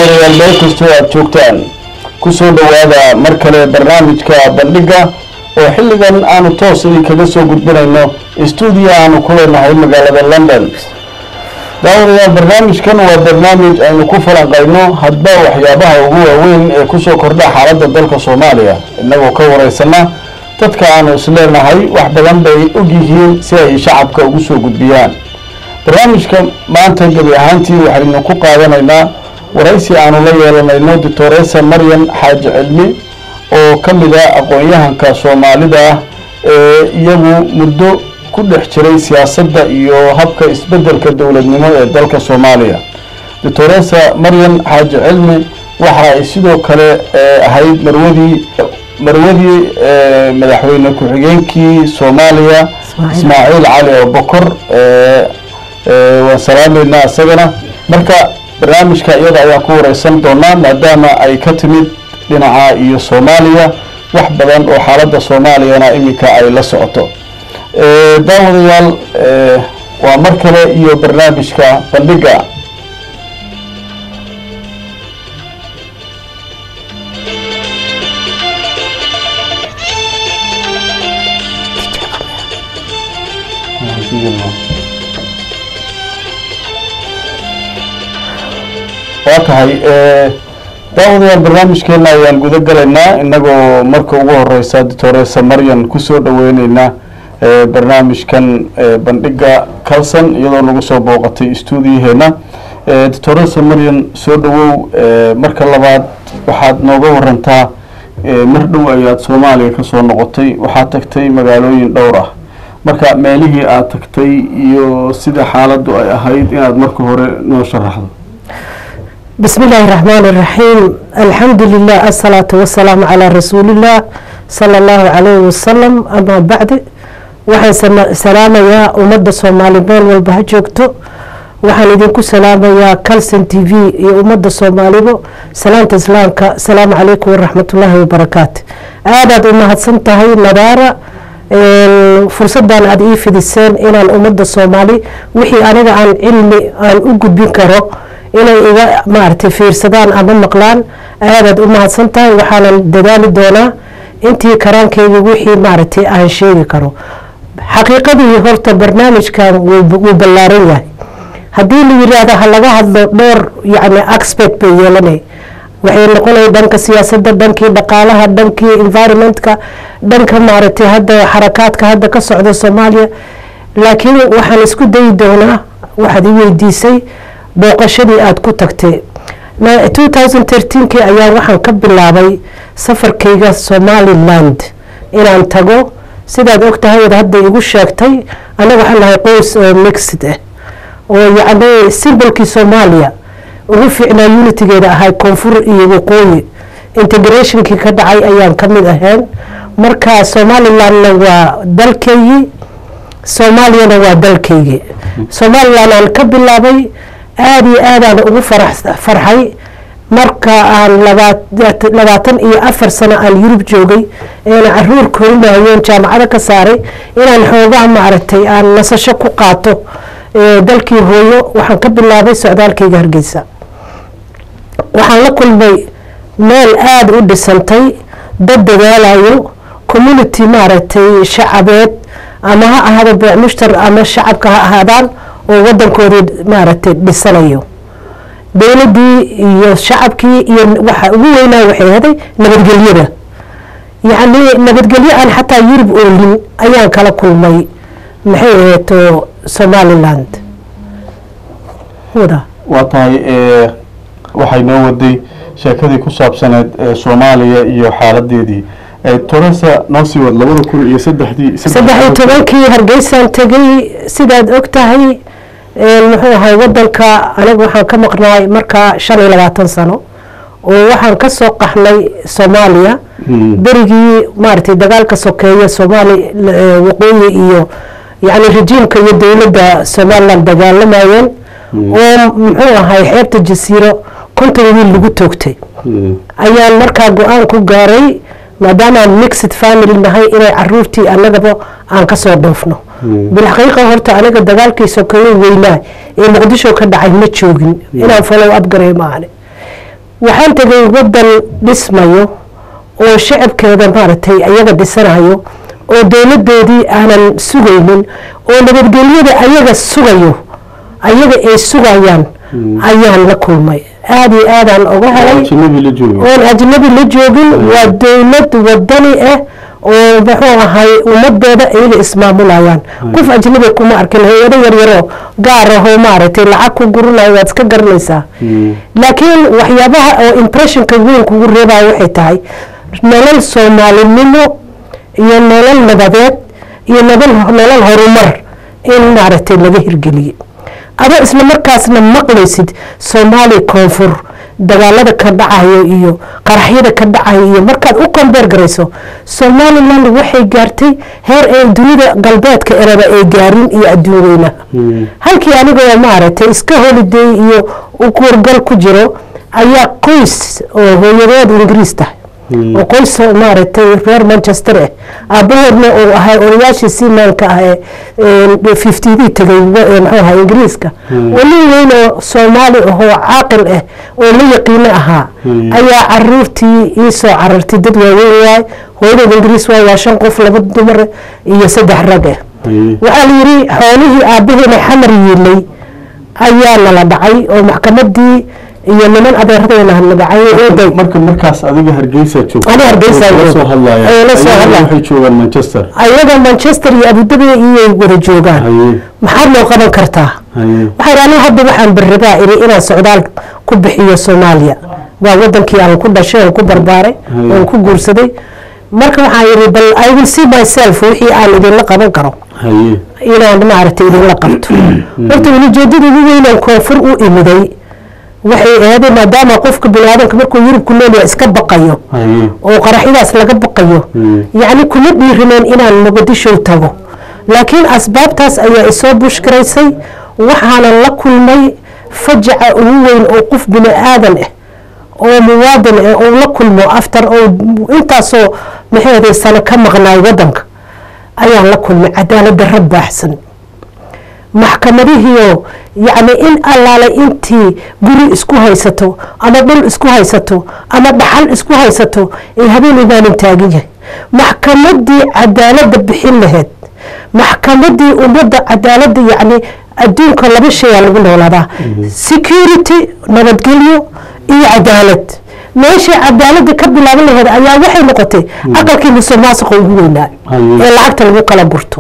daawadayaal meel kastoo aad joogtaan kusoo dhowaada mar kale barnaamijka bandhiga oo xilligan aanu toos idinkaga soo gudbinayno stuudiyo aanu ku leenahay magaalada london daawadayaal barnaamijkan waa barnaamij aynu ku falanqayno hadba waxyaabaha ugu waaweyn ee kusoo kordha xaaladda dalka soomaaliya innagoo ka wareysana dadka aanu isleenahay wax badan bay og yihiin si ay shacabka ugu soo gudbiyaan barnaamijka maanta gebi ahaantii waxaynu ku qaadanaynaa waraysi aanu la yeelanayno doctoresa maryan xaaji cilmi oo ka mid ah aqoon-yahanka soomaalida ah ee iyagu muddo ku dhex jiray siyaasadda iyo habka isbeddelka dowladnimo ee dalka soomaaliya doctoresa maryan xaaji cilmi waxa ay sidoo kale ahayd marwadii marwadii madaxweyne ku-xigeenkii soomaaliya ismaaciil cali oo bokor waan salaameynaa isagana marka barnaamijka iyada ayaan ku wareysan doonaa maadaama ay ka timid dhinaca iyo soomaaliya wax badan oo xaaladda soomaaliyana iminka ay la socoto daawadayaal waa mar kale iyo barnaamijka bandhiga waa tahay daawadayaal barnaamijkeena ayaan guda galaynaa inagoo marka ugu horeysa doctoresa maryan kusoo dhaweyneynaa barnaamijkan bandhiga calson iyadoo nagu soo booqatay stuudiyaheena doctoresa maryan soo dhawow marka labaad waxaad nooga warantaa mar dhow ayaad soomaaliya kasoo noqotay waxaad tagtay magaalooyin dhowr ah marka meelihii aad tagtay iyo sida xaaladdu ay ahayd inaad marka hore noo sharaxdo بسم الله الرحمن الرحيم الحمد لله الصلاة والسلام على رسول الله صلى الله عليه وسلم أما بعد waxaan salaamayaa ummadda soomaali meel walba ha joogto waxaan idinku salaamayaa calson t v iyo ummadda soomaalibo salaanta islaamka asalaamu calaykum waraxmatullaahi wabarakaatu aadaad u mahadsan tahay nadaara fursadan aada ii fidiseen inaan ummadda soomaali wixii aniga aan cilmi aan u gudbin karo inay iga maaragtay fiirsadaan ama maqlaan aadaad u mahadsan tahay waxaanan dadaali doonaa intii karaankeyga wixii maaragtay aan sheegi karo xaqiiqadii horta barnaamijkan wuu ballaaran yahay haddii la yiraahdo ha laga hadlo dhowr yacni expert bay yeelanay waxay noqonaya dhanka siyaasadda dhankii dhaqaalaha dhankii environmentka dhanka maaragtay hadda xarakaadka hadda ka socda soomaaliya laakiin waxaan isku dayi doonaa waxaad i weydiisay booqashadii aada ku tagtay two thousand thirteenkii ayaa waxaan ka bilaabay safarkayga somaliland inaan tago sidaad og tahay ood hadda igu sheegtay anaga waxaan nahay qoys oo mixed ah oo yacni simbolkii soomaaliya ugu fiicnaa unitigeeda ahay koonfur iyo waqooyi integrationkii ka dhacay ayaan ka mid ahayn marka somalilandna waa dalkeygii soomaaliyana waa dalkeygii somaliland aan ka bilaabay aada iyo aadaan ugu farxay marka aan labaatan iyo afar sano aan yurub joogay eena caruur korinahayoon jaamacado ka saaray inaan xoogaha maaragtay aan nasasho ku qaato dalkii hooyo waxaan ka bilaabay socdaalkayga hargeysa waxaan la kulmay meel aada u dhisantay dad dadaalayo community maaragtay shacabeed ama ha ahaado beec mushtar ama shacabka ha ahaadaan oo wadankoodii maaragtay dhisanayo dowladii iyo shacabkii iyo waxa ugu weynaa waxay haday nabadgelyada yacni nabadgelyo aan xataa yurub oolin ayaan kala kulmay maxay aheeto somaliland wada waa tahay waxay noo waday sheekadii ku saabsaneed soomaaliya iyo xaaladeedii toresa noo sii wad labada kun iyo saddexdii saddex iyo tobankii hargeysaan tegay sidaad og tahay muxuu ahay wadanka aniga waxaan ka maqnaay markaa shan iyo labaatan sano oo waxaan kasoo qaxnay soomaaliya berigii maaragtay dagaalka sokeeya soomaali waqooyi iyo yacni rejiimka iyo dowladda somaliland dagaalamayeen oo muxuu ahay xeebta jasiiro konton wiil lagu toogtay ayaan markaa go-aan ku gaaray maadaamaan mixed family nahay inay caruurtii annagaba aan kasoo dhoofno bilxaqiiqa horta aniga dagaalkii sokeeye weynaa ee muqdisho ka dhacay ma joogin inaan follow up garay maahane waxaan tegay waddan dhismayo oo shacabkeeda maaragtay ayaga dhisanayo oo dowladoodii aanan sugaynin oo nabadgelyada ayaga sugayo ayaga ay sugayaan ayaan la kulmay aada iyo aadaan uga helay ajnabi la joogo oon ajnabi la joogin waa dowlad wadani ah oo muxuu ahay ummadooda ayaga ismaamulayaan qof ajnabi kuma arkin hay-ado yaryaroo gaar ahoo maaragtay lacag ku gurinayo waad iska garanaysaa laakiin waxyaabaha oo impressionka weyn kugu reebaya waxay tahay nolol soomaalinimo iyo nolol nabadeed iyo nolol nolol horumar in maaragtay laga hirgeliyey adoo isla markaasna maqlaysid soomaaliya koonfur dagaalada ka dhacayo iyo qaraxyada ka dhacayo iyo markaad u kombeer garayso somaliland waxay gaartay heer ay dunida galbeedka eraba ay gaarin iyo adduun weynaha halkii anigoo maaragtay iska holiday iyo ukuurgal ku jiro ayaa qoys oo hooyadeed ingiriis tahay oo qoys maaragtay reer manchester ah aabahoodna uu ahay odayaashii simaanka ah ee fiftidii tegay muxuu ahaa ingiriiska oo nin weyn oo soomaali ahoo caaqil ah oo la yaqiino ahaa ayaa caruurtii ii soo carartay dad waaweyn waay hooyadeed ingiriis waay waa shan qof laba dumar iyo saddex rag ah waxaa la yidhi xoolihii aabaheena xamar yiilay ayaa nala dhacay oo maxkamadii iyo niman adeeradeena la dhacay eeday marka markaas adiga hargeysa joogto Aniga Hargeysa la joogo. soo hadlaya Ee, la soo Ayaga hadlaya. waxay joogaan manchester ayaga manchester iyo abudabi iyay wada joogaan haye maxaad loo qaban kartaa haye waxay aniga hadda waxaan berrabaa iri inaan socdaal ku bixiyo soomaaliya waa wadankii aan ku dhashay aan ku barbaaray Haye. aan ku guursaday marka waxaan yidhi bal i will see myself wixii aan idinla qaban karo haye inaan maaragtay idinla qabto horta ujeedada ugu weynaan koonfur u imiday waxay ahayd maadaama qofka biniaadanka markuu yurubku noolyahay iska baqayo haye oo qaraxyadaas laga baqayo yacni kuma dhiirineen inaan muqdisho tago laakiin asbaabtaas ayaa isoo bushgaraysay waxaanan la kulmay fajaca ugu weyn oo qof bini aadan ah oo muwaadin ah oo la kulmo aftar oo intaasoo maxay sano ka maqnaay wadanka ayaan la kulmay cadaalad darro baaxsan maxkamadihiioo yacni in allaale intii guri isku haysato ama dhul isku haysato ama dhaxal isku haysato ee habeen imaanin taagan yahay maxkamadii cadaaladda bixin lahayd maxkamadii ummadda cadaaladda yacni adduunka laba shayaa lagu noolaadaa security nabadgelyo iyo cadaalad meeshii cadaaladda ka bilaaban lahayd ayaa waxay noqotay aqalkii musuqmaasuqa ugu weynaa Haye. ee lacagta lagu kala gurto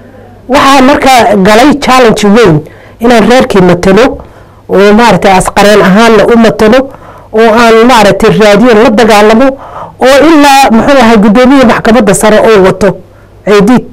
waxaa markaa galay challenge weyn inaan reerkii matalo oo maaragtay asqareen ahaanna u matalo oo aan maaragtay raadiyo la dagaalamo oo ilaa muxuu ahay guddoomiya maxkamadda sare oo wato ciidiid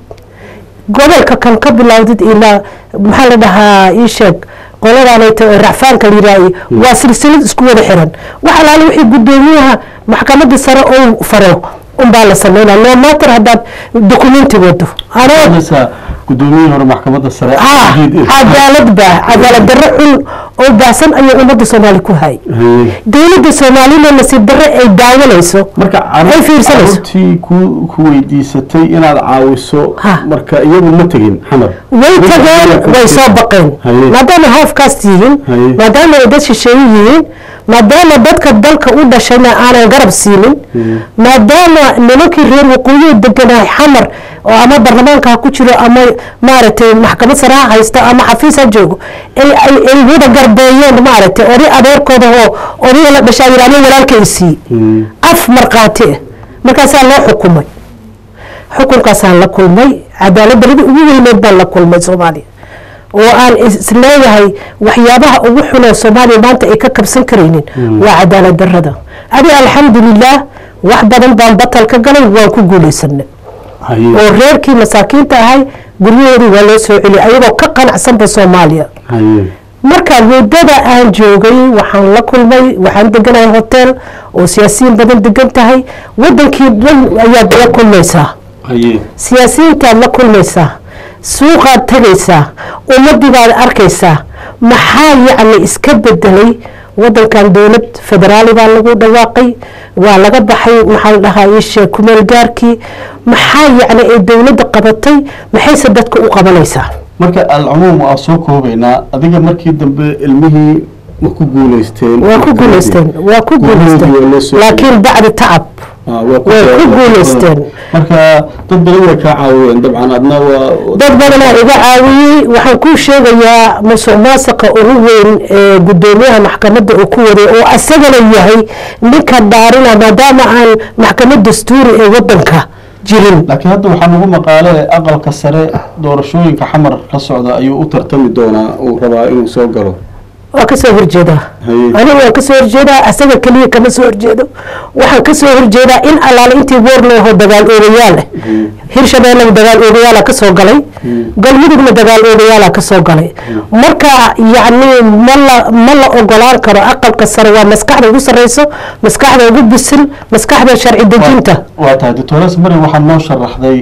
gobolka kan ka bilowdid ilaa maxaa la dhahaa ii sheeg qoladaanayta oo racfaanka la yidhaahay waa silsilad isku wada xiran wax alaale wixii guddoomiyaha maxkamadda sare oo faro unbaa la sameynaa no matter haddaad dokumenti wado anoo Hadasa gudoomiyihii hore maxkamadda sare ah Abdiid Ibn. cadaalad baa cadaalad darro xun oo baahsan ayay ummadda soomaali ku hay haye dowladda soomaalina nasiib darro ay daawanayso marka Ay fiirsanayso. caruurtii ku ku weydiisatay inaad caawiso Ha. marka iyagu ma tegin xamar way Dadka tageen ayaa ka way soo tegay. baqeen Haye. maadaama halfkaas yihiin Haye. maadaama ay dad shisheeye yihiin maadaama dadka dalka u dhashayna aanan garab siinin maadaama nimankii reer waqooyihi deganahay xamar oo ama baarlamaanka ha ku jiro ama maaragtay maxkamad sare ha haysto ama xafiis ha joogo ay ay- ay wada garbeeyeen maaragtay oday adeerkooda oo odayga la dhashaa yidhi aniga walaalka i sii af markhaati ah markaasaa loo xukumay xukunkaasaan la kulmay cadaalad daradii ugu weyneed baan la kulmay soomaaliya oo aan isleeyahay waxyaabaha ugu xunoo soomaaliya maanta ay ka kabsan karaynin waa cadaalad darada adi alxamdulilah wax badan baan batal ka galay waan ku guulaysanay haye oo reerkii masaakiinta ahay guryahoodii waa loo soo celiyay ayagoo ka qanacsanba soomaaliya haye marka muddada aan joogay waxaan la kulmay waxaan deganahay hotel oo siyaasiyiin badan degan tahay wadankii dhan ayaad la kulmaysaa haye siyaasiyiintaad la kulmaysaa suuqaad tegaysaa ummadii baad arkaysaa maxaa yacni iska bedelay wadankan dowlad federaali baa lagu dhawaaqay waa laga baxay maxaa la dhahaa ishe kumeel gaarkii maxaa yacni ay dowladda qabatay maxayse dadka u qabanaysaa marka alcumuum waa soo koobaynaa adiga markii dambe ilmihii ma ku guuleysteen waa ku guuleysteen waa ku guuleysteen laakiin bacdi tacab way ku guuleysteen marka dad badan way kaa caawiyeen dabcan adna waa dad badanaa iga caawiyey waxaan kuu sheegayaa musuq maasuqa ugu weyn ee guddoomiyaha maxkamadda uu ku waday oo asagana yahay ninka dhaarina maadaama aan maxkamad dastuuri ee wadanka jirin laakiin hadda waxaa nagu maqaale aqalka sare doorashooyinka xamar la socda ayuu u tartami doonaa uu rabaa inuu soo galo waa kasoo horjeedaa aniga waan kasoo horjeedaa asaga keliya kama soo horjeedo waxaan kasoo horjeedaa in allaale intii woorleho dagaal oogayaal hirshabeellena dagaal oogayaala kasoo galay galmudugna dagaal oogayaala kasoo galay marka yacni mala ma la ogolaan karo aqalka sare waa maskaxda ugu sareyso maskaxda ugu bisil maskaxda sharci dejinta waa tahay doctores mari waxaa noo sharaxday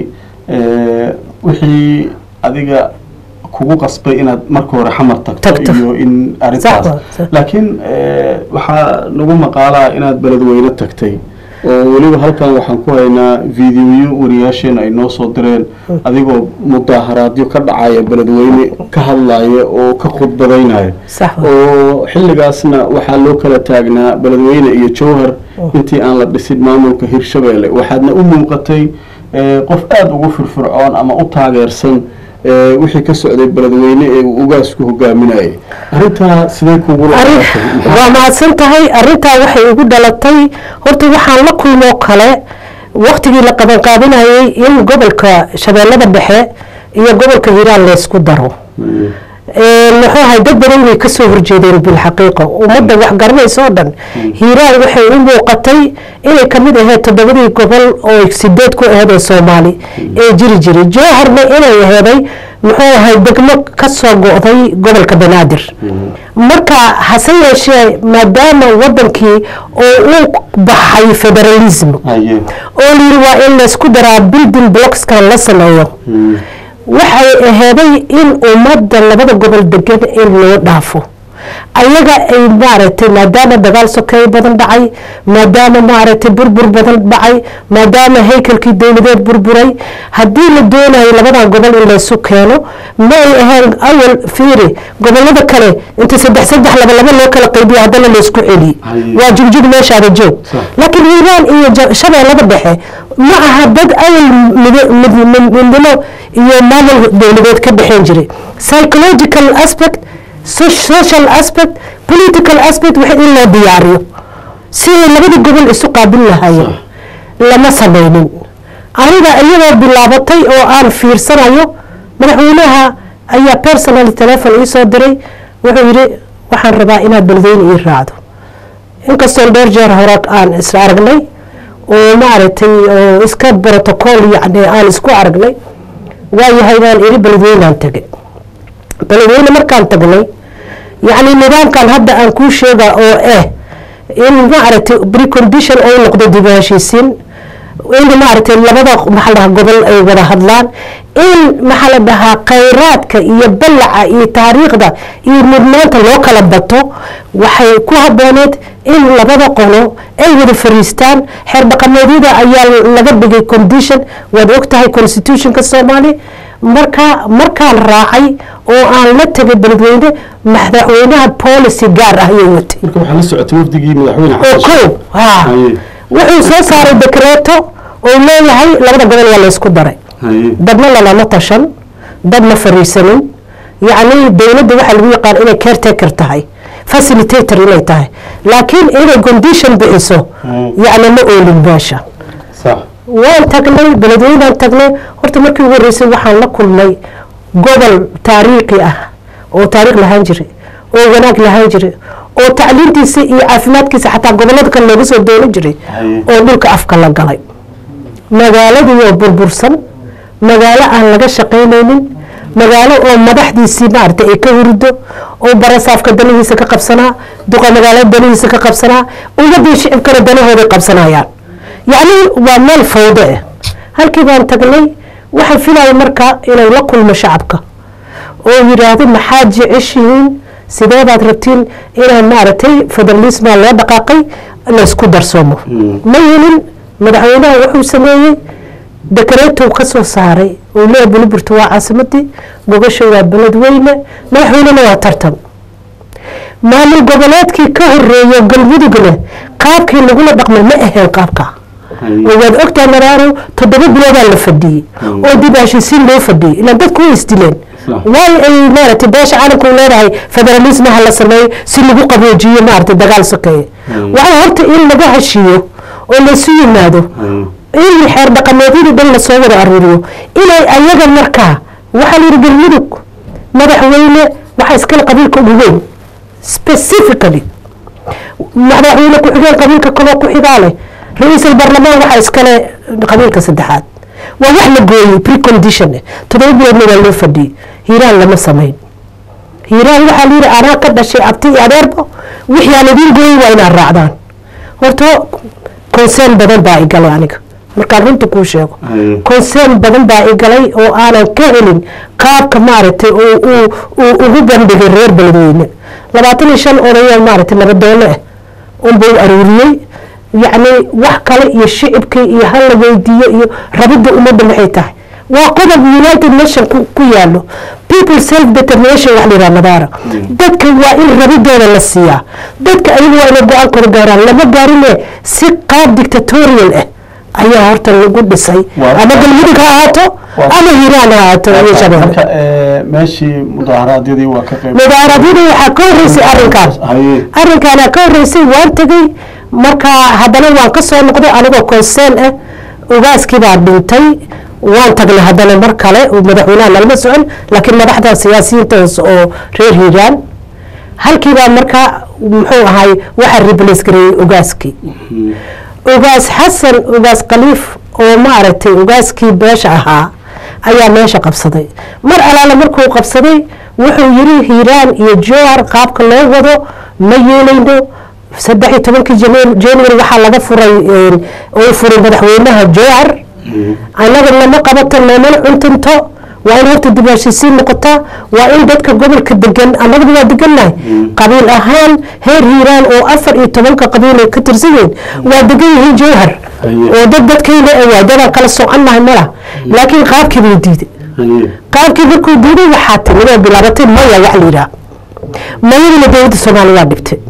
wixii adiga kugu qasbay inaad marka hore xamar tagto iyo in arintaas laakiin waxaa nagu maqaalaa inaad beledweyne tagtay oo weliba halkan waxaan ku haynaa videoyo wariyaasheena ay noo soo direen adigoo mudaaharaadyo ka dhacaya beledweyne ka hadlaya oo ka khudbadaynaya oo xilligaasna waxaa loo kala taagnaa beledweyne iyo jowhar intii aan la dhisin maamulka hirshabeelle waxaadna u muuqatay qof aada ugu firfircoon ama u taageersan wixii ka socday beledweyne ee uu ugaasku hogaaminayay arintaa sidee kugu waa mahadsan tahay arintaa waxay igu dhalatay horta waxaan la kulmoo kale waktigii la qabanqaabinayay in gobolka shabeellada dhexe iyo gobolka hiiraan laysku daro muxuu ahay dad badan way kasoo horjeedeen bilxaqiiqa ummadda wax garanaysa oo dhan hiiraan waxay u muuqatay inay kamid ahayd toddobadii gobol oo sideed ku aheyd ee soomaali ee jiri jiray jowharna inay aheeday muxuu ahay degmo kasoo go-day gobolka banaadir marka hase yeeshee maadaama wadankii oo uu baxay federalism oo layiri waa in laysku daraa building blockskan la sameeyo waxay aheeday in ummadda labada gobol degan in loo dhaafo ayaga ay maaragtay maadaama dagaal sokeey badan dhacay maadaama maaragtay burbur badan dhacay maadaama haykalkii dowladeed burburay haddii la doonayo labadan gobol in laysu keeno ma ay ahayn awal fiiri gobolada kale inta saddex saddex laba laba loo kala qaybiyo haddana laysku celiye waa jugjug meeshaada joog laakiin hiiraan iyo shabeellada dhexe ma aha dad awal midnimo iyo maamul dowladeed ka dhexeen jiray psychological aspect social aspect political aspect wax in loo diyaariyo siday labadii gobol isu qaabil lahaayeen lama sameynin aniga iyadoo bilaabatay oo aan fiirsanayo madaxweynaha ayaa personal telefon iisoo diray wuxuu yidhi waxaan rabaa inaad beledweyne ii raacdo inkastoon dhowr jeer hore aan is aragnay oo maaragtay oo iska protocol yacni aan isku aragnay waayahay baan iri beledweynaan tegay beledweyne markaan tagnay yacni nidaamkan hadda aan kuu sheega oo ah in maaragtay precondition oo noqdo dib u heshiisiin in maaragtay labada maxaa dhahaa gobol ay wada hadlaan in maxaa la dhahaa khayraadka iyo ballaca iyo taariikhda iyo mudnaanta loo kala bato waxay ku habooneed in labada qolo ay wada fariistaan xeer dhaqameedyada ayaa laga dhigay condition waad ogtahay constitutionka soomaali marka markaan raacay oo aan la tegay beledweyne madaxweynaha policy gaar ah ayay watay marka waxaa la socotay wafdigii madaxweyne oo kow ha wuxuu soo saaray dekreeto oo leeyahay labada gobol waa laysku daray dadna lalama tashan dad ma fariisanin yacni dowladda waxaa lagu yaqaan inay caretaker tahay facilitator inay tahay laakiin inay condition bixiso yacni ma oolin meesha waan tagnay beledweynaan tagnay horta markii ugu horreysay waxaan la kulmay gobol taariikhi ah oo taariikh lahaan jiray oo wanaag lahaan jiray oo tacliintiisa iyo caafimaadkiisa xataa gobolada kale looga soo doonan jiray oo dhulka afka la galay magaaladii oo burbursan magaalo aan laga shaqaynaynin magaalo oo madaxdiisii maarata ay ka hurido oo barasaafka danihiisa ka qabsanaa duqa magaalada danihiisa ka qabsanaa ummadii shicibkana danahooday qabsanayaan yacni waa meel fawdo ah halkii baan tagnay waxaan filaya marka inay la kulmo shacabka oo yidhaahdo maxaad jeceshihiin sidee baad rabtiin inaan maaragtay federalisma loo dhaqaaqay laysku darsoomo ma yelin madaxweynaha wuxuu sameeyey dekareetow ka soo saaray oo leeya buliburta waa caasimadii gogasha waa beledweyne madaxweynena waa tartan maamul goboleedkii ka horeeyo galmudugna qaabkii lagula dhaqmay ma ahayn qaabka oo waad ogtaa maraaro toddoba biloodaa la fadhiyey oo dib heshiisiin loo fadhiyey ilaan dadku way isdileen waay ay maaragtay beesha caalamku leedahay federalismaha la sameeyo si lagu qaboojiyo maaragtay dagaal sokeeye waxaa horta in laga heshiiyo oo laysu yimaado in xeer dhaqameedyadii dhan lasoo wada aruuriyo inay ayaga markaa waxaa layidhi galmudug madaxweyne waxaa iskale qabiilka ugu weyn specifically madaxweyne ku-xigeen qabiilka kaloo ku xigaa leh ra-iisul baarlamaan waxaa iskale qabiilka saddexaad waa wax la gooyey precondition toddoba biloodna waa loo fadhiyey hiiraan lama samayn hiiraan waxaa layidhi anaa ka dhashay abti iyo adeerbo wixii aan idiin gooyey waa inaad raacdaan horta concern badan baa igalay aniga markaan runta kuu sheego concern badan baa igalay oo aanan ka helin qaabka maaragtay uu ugu bandhigay reer beledweyne labaatan iyo shan odayaa maaragtay nabadoone ah unbuu aruuriyey yacni wax kale iyo shicibkii iyo hal la weydiiyo iyo rabidda ummadda maxay tahay waa qodob united nation ku yaalo people self determination wax layidhaha madaara dadka waa in rabidooda la siiyaa dadka ayagu waa inay go-aankooda gaaraan lama gaarine si qaab dictatorial ah ayaa horta lagu dhisay ama galmudug ha ahaato ama hiiraan ha ahaato iyo shabeelle meeshii mudaharaadyadii waa ka qayb mudaharaadyadii waxaa ka horreysay arrinkaan arrinkaana ka horreysay waan tegey marka haddana waan ka soo noqday anigoo concern ah ugaaskii baa dhintay waan tagnay haddana mar kale madaxweynaha nalama socon laakiin madaxda siyaasiyiinta hoose oo reer hiiraan halkiibaa marka muxuu ahay waxaa replace gareeyey ugaaskii ugaas xasan ugaas khaliif oo maaragtay ugaaskii beesha ahaa ayaa meesha qabsaday mar alaala markuu qabsaday wuxuu yiri hiiraan iyo jowhar qaabka loo wado ma yeelayno saddex iyo tobankii january waxaa laga furay uu furay madaxweynaha jowhar annaga lama qabato loomana cuntinto waa in horta dib heshiisiin noqotaa waa in dadka gobolka degan annagaba waa degannahay qabiil ahaan heer hiiraan oo afar iyo tobanka qabiil ay ka tirsan yihiin waa degan yihiin jowhar oo dad dadkayna waa dadaan kala soconnahay mala laakiin qaabkii buu diiday qaabkii markuu diiday waxaa timid oo bilaabatay maya wax layidhaha mayadina dowladda soomaaliya waa dhibtay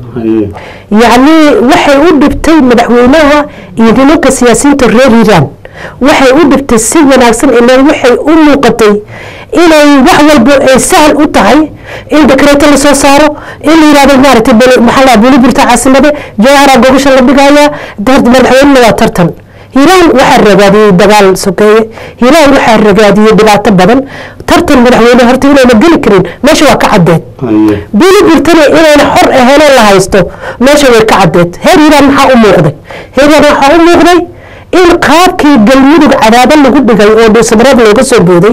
yacni waxay u dhibtay madaxweynaha iyo nimanka siyaasiyiinta reer hiiraan waxay u dhibtay si wanaagsan ilan waxay u muuqatay inay wax walba ay sahal u tahay in dekreeto lasoo saaro in la yihahdo maaragtay maxaa la buliburta caasimade jawhara gogasha la dhigayaa madaxweynena waa tartan hiiraan waxaa ragaadiyey dagaal sokeeye hiiraan waxaa ragaadiyey dhibaato badan tartan madaxweyne horta inayna geli karin meesha waa ka caddeed buliburtana inayna xor aheynoo la haysto meesha way ka caddeed heer hiiraan maxaa u muuqday heer hiiraan waxaa u muuqday in qaabkii galmudug cadaado lagu dhigay oo dhuusamareed looga soo booday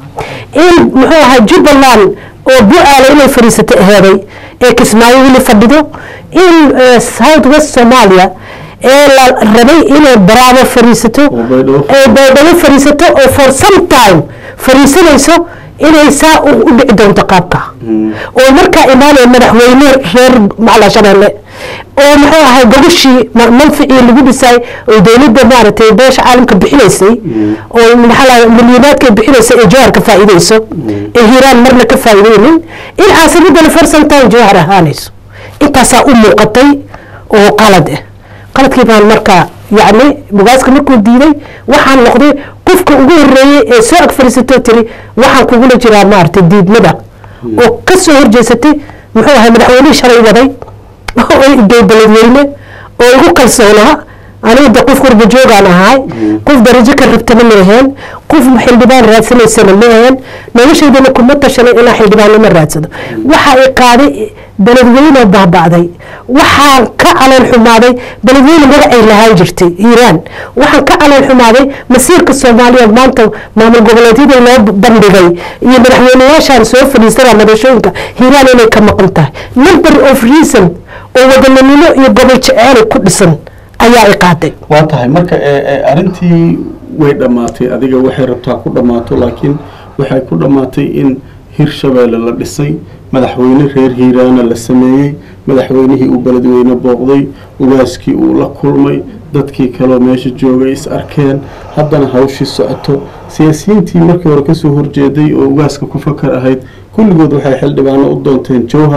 in muxuu ahaa jubbaland oo bu-aala inay fadhiisatay aheeday ee kismaayo weli fadhido in south west somalia ee la rabay inay baraabo fadhiisato ee baydhabo fadhiisato oo for some time fadhiisanayso inay saa u dhici doonto qaabka oo markaa imaanaya madaxweyne reer macla shabeelle oo muxuu ahay gogashii manficii lagu dhisay oo dowladda maaragtay beesha caalamka bixinaysay oo maxaa milyonaadka bixinaysay ee jawhar ka faa'iideyso ee hiiraan marna ka faa'iideynin in caasimadana farsantan jawhar ahaanayso intaasaa u muuqatay oo qalad ah qaladkii baan markaa yacni mugaaska markuu diiday waxaan noqday qofka ugu horeeyey ee soo ag fadhiisatoo tiri waxaan kugula jiraa maaragtay diidmada oo ka soo horjeesatay muxuu ahay madaxweynihii shalay waday oo igey beledweyne oo igu kalsoonaa aniga de qof qurba joogaan ahaay qof darajo ka rabtana ma aheen qof xildhibaan raadsanaysana ma aheen noloshaydana kuma tashanay inaa xildhibaannimo raadsado waxa i qaaday beledweyne baaba'day waxaan ka caleen xumaaday beledweyne magacay lahaan jirtay hiiraan waxaan ka caleen xumaaday masiirka soomaaliya maanta maamul goboleedyada loo bandhigay iyo madaxweyneyaashaan soo fadhiisana madashooyinka hiiraan inay ka maqan tahay number of reason oo wadaninimo iyo gobol jeceelay ku dhisan ayaa i qaaday waa tahay marka arrintii way dhammaatay adiga waxay rabtaa ku dhammaato laakiin waxay ku dhammaatay in hirshabeelle la dhisay madaxweyne reer hiiraana la sameeyey madaxweynihii uu beledweyne booqday ugaaskii uu la kulmay dadkii kaleo meesha joogay is arkeen haddana hawshii socoto siyaasiyiintii markii hore kasoo horjeeday oo ugaaska ku fakar ahayd kulligood waxay xildhibaano u doonteen jowhar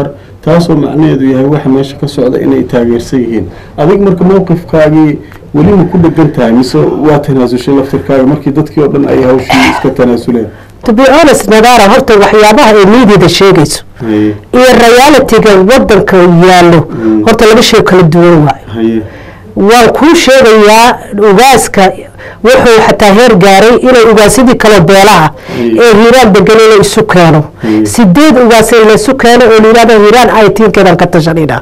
taasoo macnaheedu yahay waxa meesha ka socda inay taageersan yihiin adig marka mowqifkaagii weli ma ku dhegan tahay mise waa tanaasushay laftirkaaga markii dadkii oo dhan ay hawshii iska tanaasuleen to be honest nadaara horta waxyaabaha ay miidiada sheegayso haye iyo realitiga wadanka yaallo horta laba shay kala duwan waayo haye waan kuu sheegayaa ugaaska wuxuu xataa heer gaaray inay ugaasyadii kale beelaha ee hiiraan degan inay isu keeno sideed ugaas in laysu keeno oo layihahdo hiiraan aytiinkeedan ka tashanina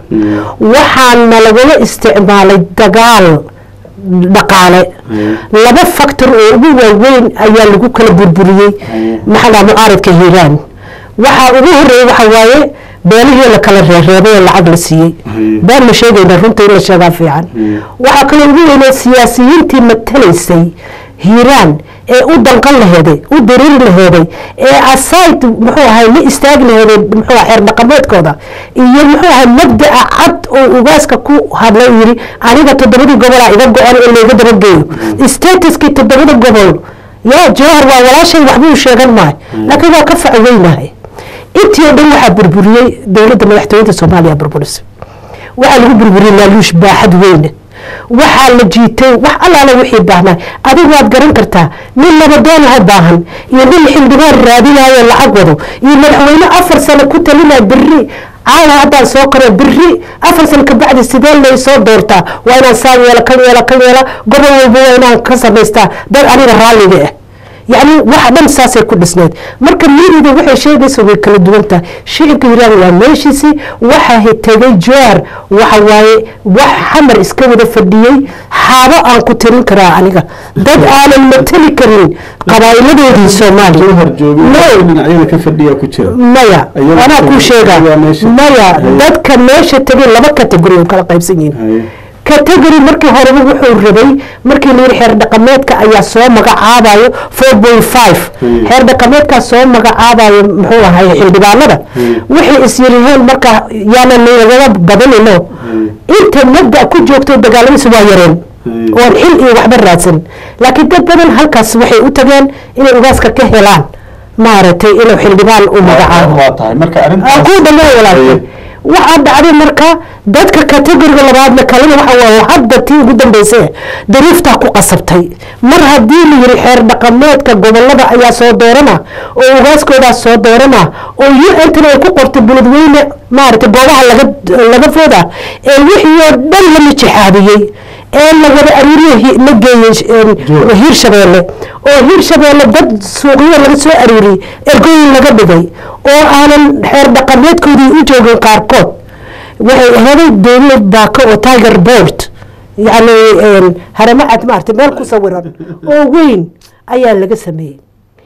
waxaana lagula isticmaalay dagaal dhaqaale laba factor oo ugu waaweyn ayaa lagu kala burburiyey maxaa mucaaradka hiiraan waxaa ugu horeeya waxa waaye beelihii la kala reereebay oo lacag la siiyey baan ma sheegayna runta in la sheegaa fiican waxaa kaloo ugu weynaa siyaasiyiintii matalaysay hiiraan ee u danqan laheeday u dareeri laheeday ee asayd muxuu ahay la istaagi laheeday muxuu ahay xeer dhaqameedkooda iyo muxuu ahay mabda'a cad oo ugaaska ku hadlay uu yidhi aniga toddobadii gobolaa iga go-an in layga dabageeyo statuskii toddobada gobol yaa jawhar waa walaashay waxbuu sheegan maayo laakiin waa ka faco weynahay intii oo dhan waxaa burburiyey dowladda madaxtooyada soomaaliya burburisay waxaa lagu burburiyey laaluush baaxad weyne waxaa la jiitay wax allaala wixii baahnaa adigu waad garan kartaa nin nabadoonaha baahan iyo nin xildhibaan raadinayo lacag wado iyo madaxweyne afar sano ku talinaya beri caawa haddaan soo karo beri afar sano kabacdi sidee lay soo doortaa waa inaan saa yeela kan yeela kan yeela gobol walba waa inaan ka samaystaa dad aniga raalliga ah yacni waxa dhan saasay ku dhisneed marka miirida waxay sheegaysa way kala duwan tahay shicibka hiiraan waa meeshiisii waxa tegay joar waxa waaye wax xamar iska wada fadhiyey xaabo aan ku tirin karaa aniga dad aanan matali karin qabaa'iladoodii soomaaliya dhinacyada ka fadhiya ku jira maya Ayaga anaa kuu tagay, sheegaa ayagaa meesha- maya dadka meesha tegay laba kategori oo kala qaybsan yihiin haye category markii horeba wuxuu rabay markii la yidhi xeer dhaqameedka ayaa soo magacaabayo four point five Hmm. xeer dhaqameedkaa soo magacaabayo muxuu ahay xildhibaanada waxay is yiriheen marka yaanan lagaga badanino inta mabda ku joogto dagaalamadiisa waa yareen Hmm. oon xil iyo waxba raadsan laakiin dad badan halkaas waxay u tageen inay ugaaska ka helaan maaragtay inuu xildhibaan u magacaabo waa tahay marka aan arrintaas kuu dhameey walaalkay waxaa dhacday marka dadka kategoriga labaadna kalena waxa waaye hadda tii ugu dambeysay dariiftaa ku qasabtay mar haddii la yiri xeer dhaqameedka gobolada ayaa soo doorana oo ugaaskoodaas soo doorana oo u-ntana ay ku qortay buladweyne maaragtay goobaha laga laga fooda ee wixii oo dhan la mijixaabiyey ee la wada aruuriyo hi- la geeyey Joor. hiirshabeelle oo hiirshabeelle dad suuqyo laga soo aruuriyey ergooyin laga dhigay oo aanan xeer dhaqameedkoodii u joogin qaarkood waxay ahaday dowlad baako oo tiger board yacni haramo cad maartay meel ku sawiran oo weyn ayaa laga sameeyey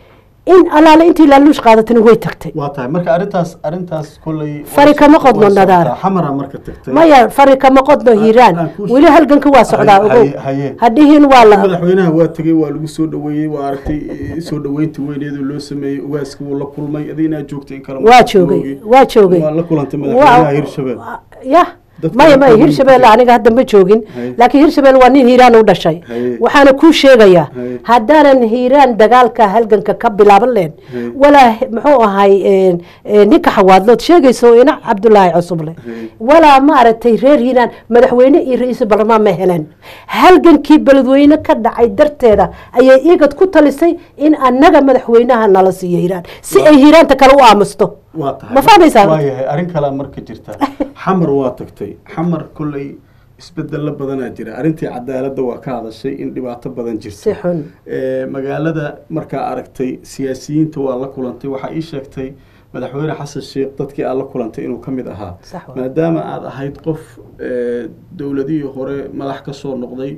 in alaale intii laaluush qaadatana way tagtay waa tahay marka arrintaas arrintaas kolley Fari kama qodno nadaara. xamara marka tagtay maya fari kama qodno hiiraan aan kuu weli halganka waa socdaa Haye, ogow haye, haye. hadhihin waa la madaxweynaha waa tegey waa lagu soo dhaweeyey waa aragtay eh, soo dhaweynta weyneedu loo sameeyey ugaaska wuu la kulmay adi inaad joogtay in kale waa joogay waa joogay waa la kulantay madaxweynaha hirshabelle ya Dadka maya maya dadka hirshabelle dadka- aniga hadda ma joogin Haye. laakiin hirshabelle waa nin hiiraan u dhashay Haye. waxaana kuu sheegayaa Haye. haddaanan hiiraan dagaalka halganka ka bilaaban leen Haye. walaa he- muxuu ahay een, een, ninka xawaadlood sheegayso ina cabdulaahi cusuble Haye. walaa maaragtay reer hiiraan madaxweyne iyo ra-iisul baarlamaan ma heleen halgankii beledweyne ka dhacay darteeda ayay igad ku talisay in annaga madaxweynaha nala siiyo hiiraan si ay hiiraanta kale u aamusto waa tahay ma fahmaysaa waa yahay arrin kalaa marka jirta xamar waa tagtay xamar kolley isbedelo badanaa jira arrintii cadaaladda waa ka hadashay in dhibaato badan si jirta xun Eh, magaalada markaa aragtay siyaasiyiinta waa la kulantay waxaa ii sheegtay madaxweyne xasan sheekh dadkii aad la kulantay inuu ka mid ahaa Sax waa. maadaama aad ahayd qof eh, dowladihii hore madax ka soo noqday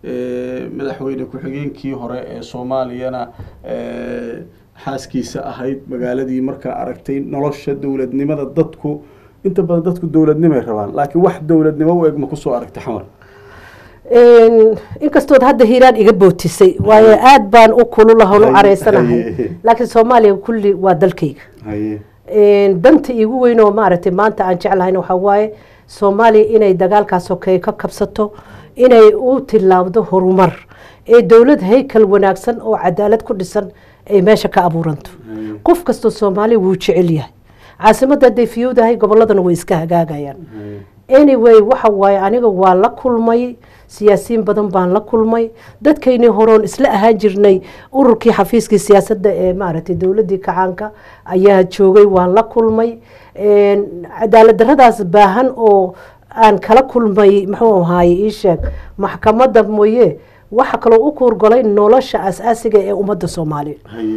eh, madaxweyne ku-xigeenkii hore ee soomaaliyana eh, xaaskiisa ahayd magaaladii markaa aragtay nolosha dowladnimada dadku inta badan dadku dowladnimay rabaan laakiin wax dowladnimo u eg ma kusoo aragtay xamar Een, inkastood hadda hiiraan iga bootisay waayo aad baan u kululahan u Haye, careysanahay haye. laakiin soomaaliya kulli waa dalkayga haye Een, danta iigu weyn oo maaragtay maanta aan jeclahayn waxaa waaye soomaaliya inay dagaalkaas sokeeye ka kabsato inay u tilaabdo horumar ee dowlad haykal wanaagsan oo cadaalad ku dhisan ay meesha ka abuuranto qof kastoo soomaaliya wuu jecel yahay caasimadda hadday fiyowdahay goboladana way iska hagaagayaan anyway waxa waaye aniga waa la kulmay siyaasiyiin badan baan la kulmay dadkaynii horoon isla ahaan jirnay ururkii xafiiskii siyaasadda ee maaragtay dowladdii kacaanka ayaa joogay waan la kulmay cadaalad daradaas baahan oo aan kala kulmay muxuu ahaaye ii sheeg maxkamadda mooye waxa kaloo u kuurgolay nolosha asaasiga ee ummadda soomaaliya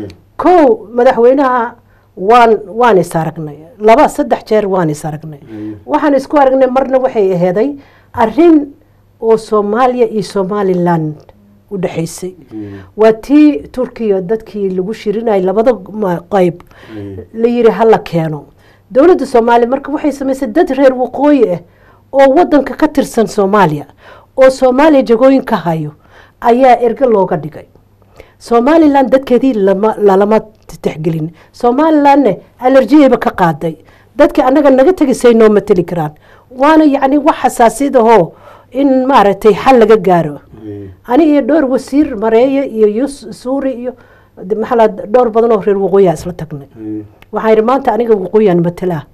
kow madaxweynaha waan waan is aragnay laba saddex jeer waan is aragnay waxaan isku aragnay marna waxay aheeday arin oo soomaaliya iyo somaliland u dhexaysay waa tii turkiya dadkii lagu shirinayay labada qeyb la yiri hala keeno dowladda soomaaliya marka waxay samaysay dad reer waqooyi ah oo wadanka ka tirsan soomaaliya oo soomaaliya jagooyin ka hayo ayaa erge looga dhigay somalilan dadkeedii lalama tixgelin somalilandne alerjiyayba ka qaaday dadkii annaga naga tegisay noo mateli karaan waana yacni wax xasaasiyadahoo in maaragtay xal laga gaaro ani iyo dhowr wasiir mareeye iyo yus suuri iyo maxaa dhowr badan oo reer waqooyiha isla tagnay waxaan yidhi maanta aniga waqooyiyaan matelaa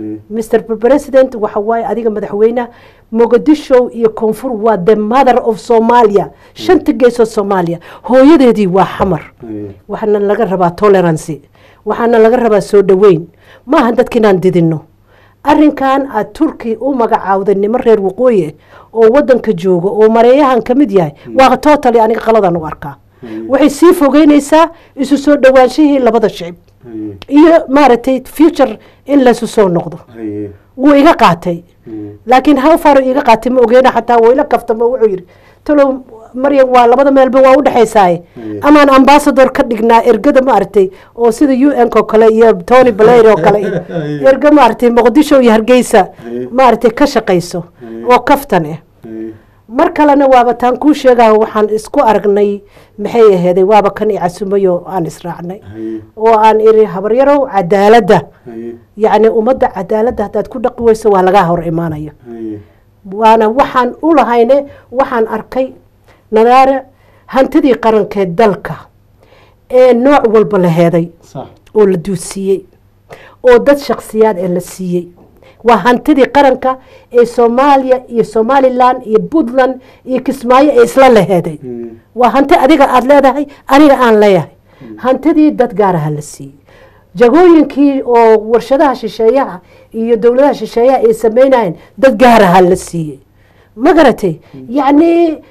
mr president waxa waaye adiga madaxweyneha mogadisho iyo koonfur waa the mother of somalia shanta geesoo soomaaliya hooyadeedii waa xamar waxaana laga rabaa tolerancy waxaana laga rabaa soo dhoweyn maaha dadka inaan didino arinkan aad turki u magacaawday nimo reer waqooyi oo wadanka jooga oo mareeyahan ka mid yahay waa totally aniga qaladan u arkaa waxay sii fogeynaysaa isu soo dhowaanshihii labada shicib iyo maaragtay future in laysu soo noqdo wuu iga qaatay laakiin how far iga qaatay ma ogeena xataa wuu ila kaftamo wuxuu yidhi talow maryam waa labada meelba waa u dhexaysaaye amaan ambasador ka dhignaa ergada maaragtay oo sida u n oo kale iyo tony blair oo kale erga maaragtay muqdisho iyo hargeysa maaragtay ka shaqayso oo kaftan ah mar kalena waaba taan kuu sheegaha waxaan isku aragnay maxay aheeday waaba kan i casumayo aan israacnay oo aan iri habaryarow cadaaladda yacni ummadda cadaaladda haddaad ku dhaqi weyso waa lagaa hor imaanaya waana waxaan u lahayne waxaan arkay nadaare hantidii qarankeed dalka ee nooc walba la heeday oo la duusiiyey oo dad shaksiyaad ee la siiyey waa hantidii qaranka ee soomaaliya iyo somalilan iyo puntland iyo kismaayo ee isla laheeday waa hanti adiga aada leedahay aniga aan leeyahay hantidii dad gaaraha la siiyey jagooyinkii oo warshadaha shisheeyaha iyo dowladaha shisheeyaha ay sameynayeen dad gaaraha la siiyey ma garatay yacni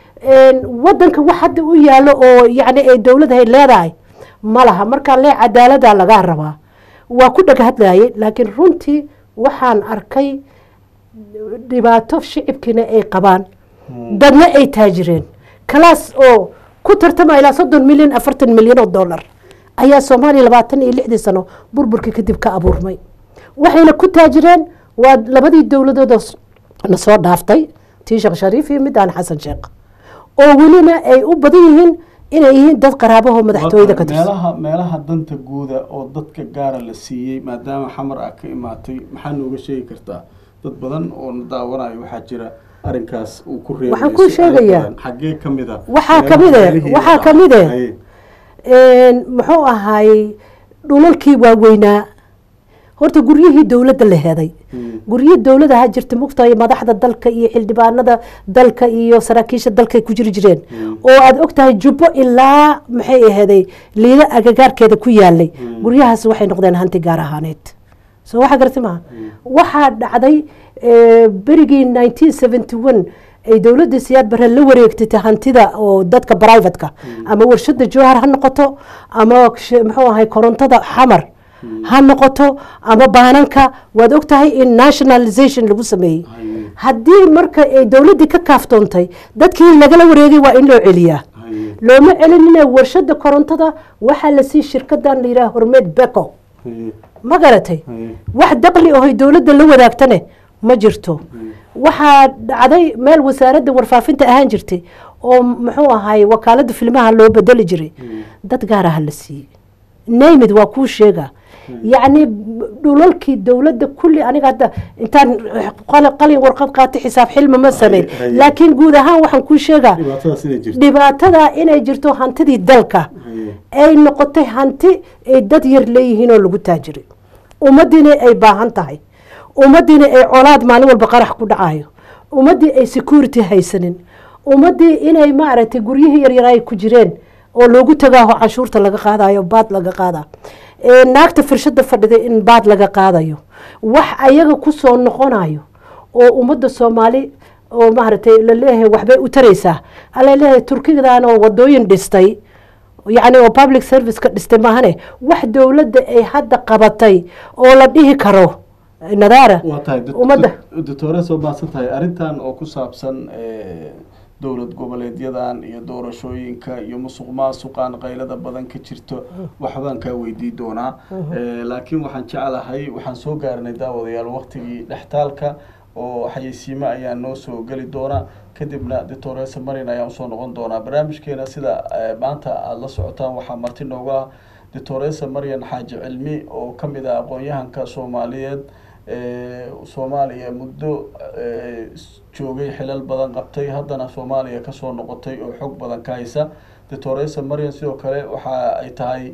wadanka wax hadda u yaalo oo yani ay dowladahay leedahay ma laha markaa lee cadaalada lagaa rabaa waa ku dhaghadlayay laakiin runtii waxaan arkay dhibaato shicibkiina ay qabaan dadna ay taajireen kalaas oo ku tartama ilaa soddon milyan afartan milyan oo dollar ayaa soomaaliya labaatan iyo lixdii sano burburkii kadib ka abuurmay waxayna ku taajireen waa labadii dowladoodoo na soo dhaaftay tii sheekh shariif iyo midaan xasan sheekh oo welina ay u badan yihiin inay yihiin dad qaraabaho madaxtooyada ka tirsan meelaha meelaha danta guuda oo dadka gaara la siiyey maadaama xamar ah ka imaatay maxaa nooga sheegi kartaa dad badan oo na daawanayo waxaa jira arrinkaas uu ku reebay Waxaan kuu sheegayaa. xaggee ka mid a Waxaa ka mid eh, waxaa ka mid eh. muxuu ahaayey dhulalkii waaweynaa horta guryihii dowladda la heday guryihii dowladda ha jirta mugtahay madaxda dalka iyo xildhibaanada dalka iyo saraakiisha dalka ay ku jiri jireen oo aada ogtahay jubbo ilaa maxay aheeday liida agagaarkeeda ku yaalay guryahaas waxay noqdeen hanti gaar ahaaneed soo waxa garta maha waxaa dhacday eh, berigii nineteen seventy one ay dowladda siyaad bare la wareegtay hantida oo dadka privatka ama warshada jowhar ha noqoto ama sh- muxuu ahay korontada xamar ha noqoto ama baananka waad ogtahay in nationalization lagu sameeyey haddii marka ay dowladdii ka kaaftoontay dadkii lagala wareegay waa in loo celiyaa looma celinina warshada korontada waxaa la sii shirkadan la yidhaha hormeed beko ma garatay wax daqli aho dowladda la wadaagtane ma jirto waxaa dhacday meel wasaaradda warfaafinta ahaan jirtay oo muxuu ahay wakaalada filmaha loo bedeli jiray dad gaaraha la siiyey naymid waa kuu sheega yacni dhulalkii dowladda kulli aniga hadda intaan qal- qalin warqad qaatay xisaab xilma ma samayn Hay- hay. laakiin guud ahaan waxaan kuu sheegaa dhibaatadaas inay jirto dhibaatada inay jirto hantidii dalka ay noqotay hanti ay dad yar leeyihiin oo lagu taajiray ummaddiina ay baahan tahay ummaddiina ay colaad maalin walba qarax ku dhacayo ummaddii ay security haysanin ummaddii inay maaragtay guryihii yaryar ay ku jireen oo loogu tagaaho canshuurta laga qaadayo baad laga qaada naagta firshada fadhida in baad laga qaadayo wax ayaga kusoo noqonayo oo ummadda soomaali oo maaragtay laleeyahay waxbay u taraysaa alaleeyahay turkidan oo wadooyin dhistay yacni oo public serviceka dhistay maahane wax dowladda ay hadda qabatay oo la dhihi karo nadaara waa tahay ummadda doctore soo maadsan tahay arrintan oo ku saabsan dowlad goboleedyadan iyo doorashooyinka iyo musuq maasuqan qaylada badan ka jirto waxbaan kaa weydii doonaa laakiin waxaan jeclahay waxaan soo gaarnay daawadayaal waktigii dhextaalka oo xayeysiimo ayaa noo soo geli doona kadibna doctoresa marin ayaan usoo noqon doonaa barnaamijkeena sida maanta aada la socotaan waxaa marti nooga ah doctoresa marian xaaji cilmi oo kamid ah aqoon-yahanka soomaaliyeed soomaaliya muddo joogay xilal badan qabtay haddana soomaaliya kasoo noqotay oo xog badan ka haysa doctoresa marian sidoo kale waxa ay tahay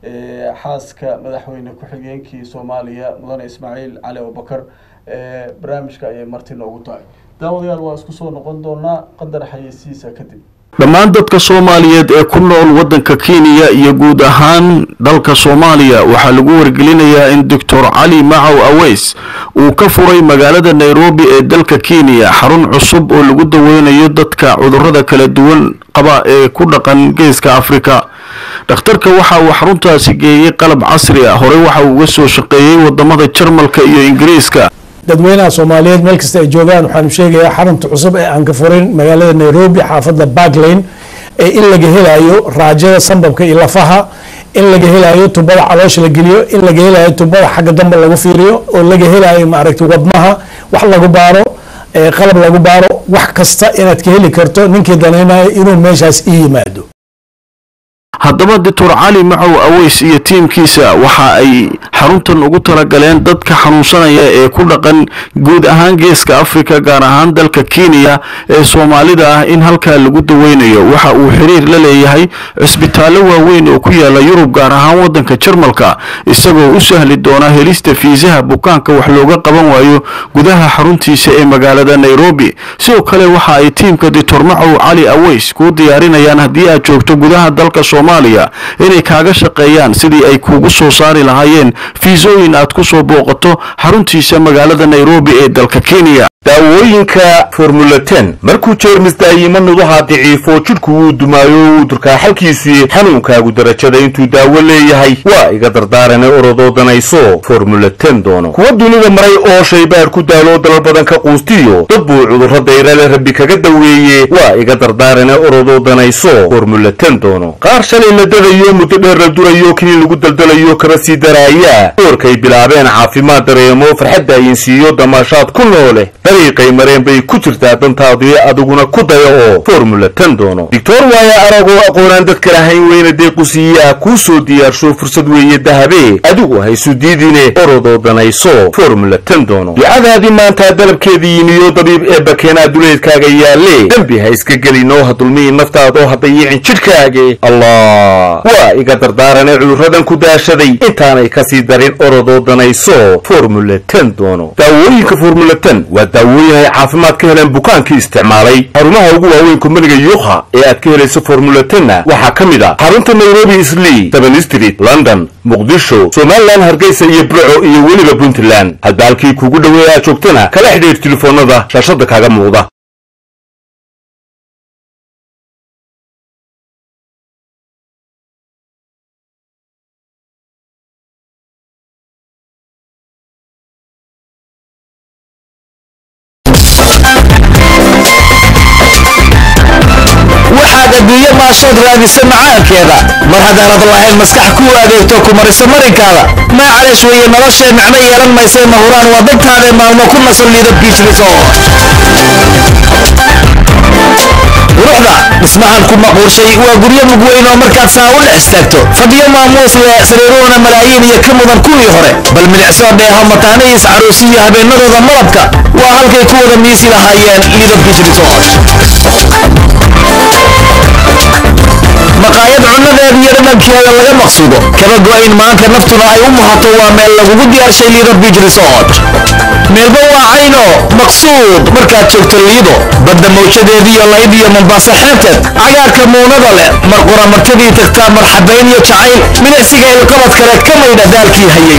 xaaska madaxweyne ku-xigeenkii soomaaliya mudane ismaaciil cali abubakar barnaamijka ayay marti noogu tahay daawadayaal waa isku soo noqon doonaa qadar xayeysiisa kadib dhammaan dadka soomaaliyeed ee ku nool waddanka kenya iyo guud ahaan dalka soomaaliya waxaa lagu wargelinayaa in doctor cali macow aweys uu ka furay magaalada nairobi ee dalka kenya xarun cusub oo lagu daweynayo dadka cudurrada kala duwan qaba ee ku dhaqan geeska afrika dhakhtarka waxa uu xaruntaasi geeyey qalab casri ah horey waxa uu uga soo shaqeeyey wadamada jarmalka iyo ingiriiska dadweynaha soomaaliyeed meel kasta ay joogaan waxaanu sheegayaa xarunta cusub ee aan ka furin magaalada nairobi xaafadda barklane ee in laga helayo raajada sambabka iyo lafaha in laga helayo tubada caloosha la geliyo in laga helayo tubada xagga dambe lagu fiiriyo oo laga helayo maaragtay wadnaha wax lagu baaro qalab lagu baaro wax kasta inaad ka heli karto ninkii danaynayo inuu meeshaas ii yimaado haddaba doctor cali macow aweys iyo tiimkiisa waxa ay xaruntan ugu talagaleen dadka xanuunsanaya ee ku dhaqan guud ahaan geeska afrika gaar ahaan dalka kenya ee soomaalida ah in halkaa lagu daweynayo waxa uu xiriir la leeyahay cisbitaallo waaweyn oo ku yaala yurub gaar ahaan waddanka jarmalka isagoo u sahli doona helista fiisaha bukaanka wax looga qaban waayo gudaha xaruntiisa ee magaalada nairobi sidoo kale waxa ay tiimka doctor macow cali aweys kuu diyaarinayaan haddii aad joogto gudaha dalka soomaaliya inay kaaga shaqeeyaan sidii ay kuugu soo saari lahaayeen fiisooyin aad ku soo booqato xaruntiisa magaalada nairobi ee dalka kenya daawooyinka formula ten markuu jeermis daayimanudaha daciifo jidhku wuu dumaayo wuu durkaa xalkiisii xanuunkaagu darajada intuu daawo leeyahay waa iga dardaarane orodoo danayso formula ten doono kuwa dunida maray oo shaybaar ku daaloo dalal badan ka quustiyo dad buu cudurro dayrale rabbi kaga daweeye waa iga dardaarane orodoo danayso formula ten doono qaar shalay la dadayo muddo dheer la durayo kii lagu daldalayo kaba sii daraaya doorkay bilaabeen caafimaad dareemo farxadda ayinsiiyo damaashaad ku noole dariiqay mareen bay ku jirtaa dantaadii adiguna ku daya oo formula ten doono doctor waaya aragoo aqoonaan dadka lahayn weyna deequsiiyaa kuu soo diyaarsho fursad weeye dahabe adigu haysu diidine orodoo danayso formula ten doono ducadaadii maantaa dalabkeedii yimiyo dabiib ee bakeenaa duleedkaaga yaalle dembi ha iska gelinoo ha dulmihi naftaadoo ha dayicin jidhkaage allah waa iga dardaarane cudurradan ku daashaday intaanay kasii darin orodoo danayso formula ten doono daawooyinka formula ten waa daawooyin ay caafimaad ka heleen bukaankii isticmaalay xarumaha ugu waaweyn kumbaniga yuha ee aad ka helayso formula tenna waxaa ka mid ah xarunta nairobi islii seven street london muqdisho somalilan hargeysa iyo burco iyo weliba puntland hadba halkii kuugu dhoweey aad joogtana kala xidhiir telefoonada shaashada kaaga muuqda waxaad adduunye maashood raadisa macaankeeda mar haddaanad lahayn maskax kuu adeegto ku marisa marinkaada maacalesh weeye noloshee micno yeelan maysee mahuraan waa dantaadee maalmo ku nasan liido biij resort quruxda dhismahan ku maquurshay waa guryo mugweyn oo markaad saa u dhex istaagto fadhiyo maamuus leh sariiruhuna malaayiin iyo ka mudan kuwii hore bal milicsoo dheeha mataanihiis caruusi iyo habeenadooda malabka waa halkay ku wada miisi lahaayeen lido biij resort maqaayad cunadeeda iyo dhadhankeeda laga maqsuudo kaba go-ayn maanta naftuna ay u muhato waa meel lagugu diyaarshay liido beach resort meelba waa cayno maqsuud markaad joogto liido badda mawjadeediiyo layd iyo mombaaso xeebteed cagaarka muunada leh mar qura martadii tagtaa marxabayn iyo jacayl milicsiga ilqabad kale ka maydha daalkii hayay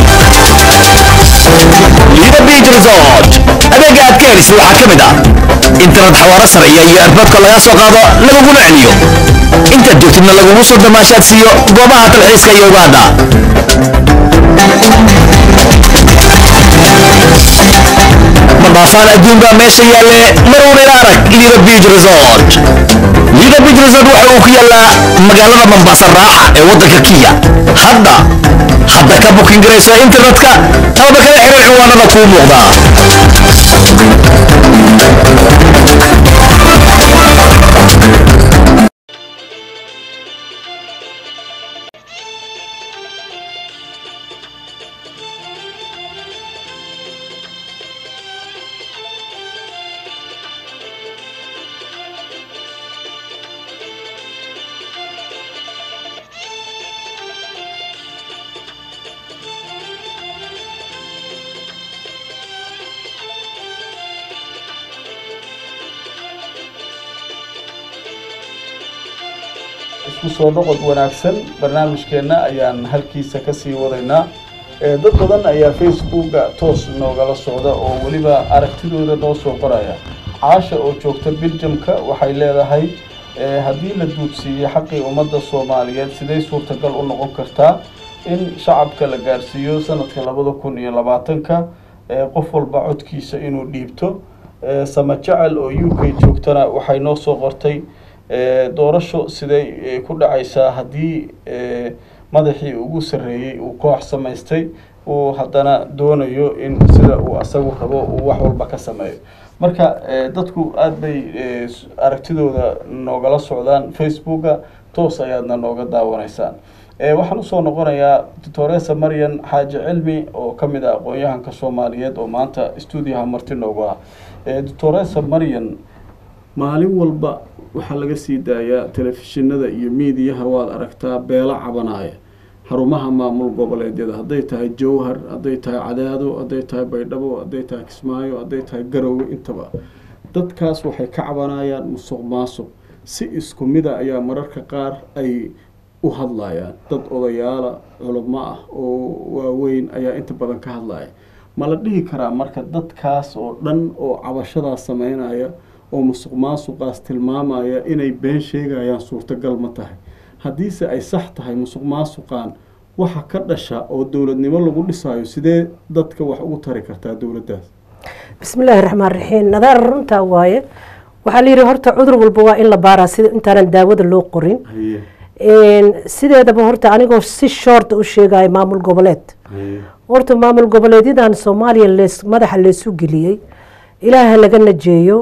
liido beach resort adeega aad ka helisay waxaa ka mid ah internet xawaaro sarciya iyo erboodka laga soo qaado laguguna celiyo intaad joogtidna lagugu soo damaashaad siiyo goobaha dalxiiska iyo ugaadha madhaafaan adduunbaa meesha yaalle maruun ila arag lido beach resort lido beach resort waxa uu ku yaalaa magaalada mombasa raaxa ee waddanka kenya hadda hadda ka bukin garayso internetka amaba kala xiriir cinwaanada kuu muuqdaa isku soo noqod wanaagsan barnaamijkeenna ayaan halkiisa kasii wadaynaa ee dad badan ayaa facebooka toos noogala socda oo weliba aragtidooda noo soo qoraya caasha oo joogta biljamka waxay leedahay ee haddii la duudsiiyo xaqii ummadda soomaaliyeed siday suurtagal u noqon kartaa in shacabka la gaarsiiyo sanadka labada kun iyo labaatanka ee qof walba codkiisa inuu dhiibto ee sama jecel oo u k joogtana waxay noo soo qortay ee doorasho siday ee, ku dhacaysaa haddii ee, madaxii ugu sarreeyey uu koox samaystay uu haddana doonayo in sida uu asagu rabo uu wax walba ka sameeyo marka ee, dadku aada bay ee, s- aragtidooda noogala socdaan facebooka toos ayaadna nooga daawanaysaan ee, waxaan usoo noqonayaa doctoresa maryan xaaji cilmi oo ka mid ah aqoon-yahanka soomaaliyeed oo maanta stuudiyaha marti noogu ah ee, doctoresa maryan maalin walba waxaa laga sii daayaa telefishinada iyo miidiyaha waad aragtaa beelo cabanaya xarumaha maamul goboleedyada hadday tahay jowhar hadday tahay cadaado hadday tahay baydhabo hadday tahay kismaayo hadday tahay garowe intaba dadkaas waxay ka cabanayaan musuq maasuq si isku mida ayaa mararka qaar ay u hadlayaan dad odayaala culamo ah oo waaweyn ayaa inta badan ka hadlaya ma la dhihi karaa marka dadkaas oo dhan oo cabashadaas sameynaya oo musuq maasuqaas tilmaamaya inay been sheegayaan suurtagal ma tahay haddiise ay sax tahay musuq maasuqan waxa ka dhasha oo dowladnimo lagu dhisayo sidee dadka wax ugu tari kartaa dowladdaas بسم الله الرحمن الرحيم نظر runta waaye waxaa la yidhi horta cudur walba waa in la baaraa sida intaanan daawada loo qorin haye sideedaba horta anigoo si shorta u sheegaya maamul goboleed haye horta maamul goboleedyadan soomaaliya lees madaxa leesu geliyey ilaaha laga najeeyo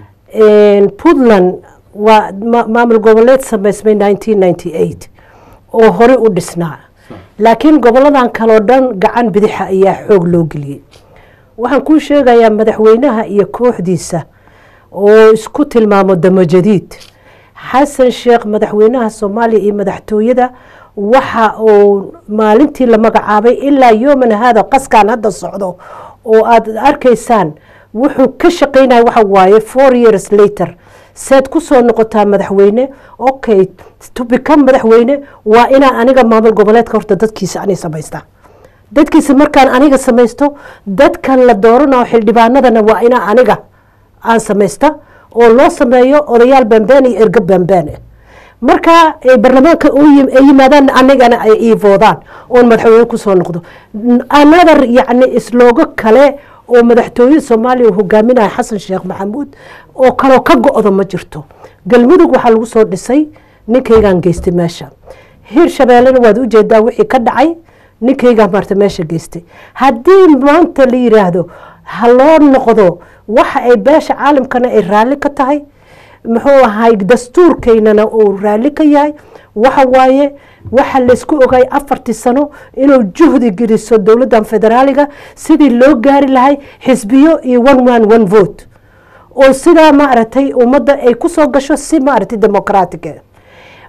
puntland waa ma- maamul goboleed sameysmay nineteen ninety eight oo hore u dhisnaa laakiin goboladan kaleo dhan gacan bidixa ayaa xoog loo geliyey waxaan kuu sheegayaa madaxweynaha iyo kooxdiisa oo isku tilmaamo damojadiid xasan sheekh madaxweynaha soomaaliya iyo madaxtooyada waxa uu maalintii la magacaabay ilaa yooman haada qaskan hadda socdo oo aad arkaysaan wuxuu ka shaqeynaya waxa waaye four years later seed kusoo noqotaa madaxweyne okay to become madaxweyne waa inaa aniga maamul goboleedka horta dadkiisa anay samaystaa dadkiisa markaan aniga samaysto dadkan la dooranayo xildhibaanadana waa inaa aniga aan samaysta oo loo sameeyo odayaal bambeen iyo ergo bambeen ah marka ay barlamaanka u yim- ay yimaadaan anigana ay iivoodaan oon madaxweyne kusoo noqdo another yacni isloogo kale oo madaxtooyada soomaaliya uu hogaaminayo xasan sheekh maxamuud oo kaloo ka go-do ma jirto galmudug waxaa lagu soo dhisay ninkaygaan geystay meesha hirshabeellena waad ujeedaa wixii ka dhacay ninkaygaa maarta meesha geystay haddii maanta la yiraahdo ha loo noqdo waxa ay beesha caalamkana ay raalli ka tahay muxuu ahay dastuurkeynana uu raalli ka yahay waxa waaye waxa laysku ogay afartii sano inuu juhdi geliso dowladdan federaaliga sidii loo gaari lahay xisbiyo iyo one man one vote oo sidaa maaragtay ummadda ay kusoo gasho si maaragtay democratic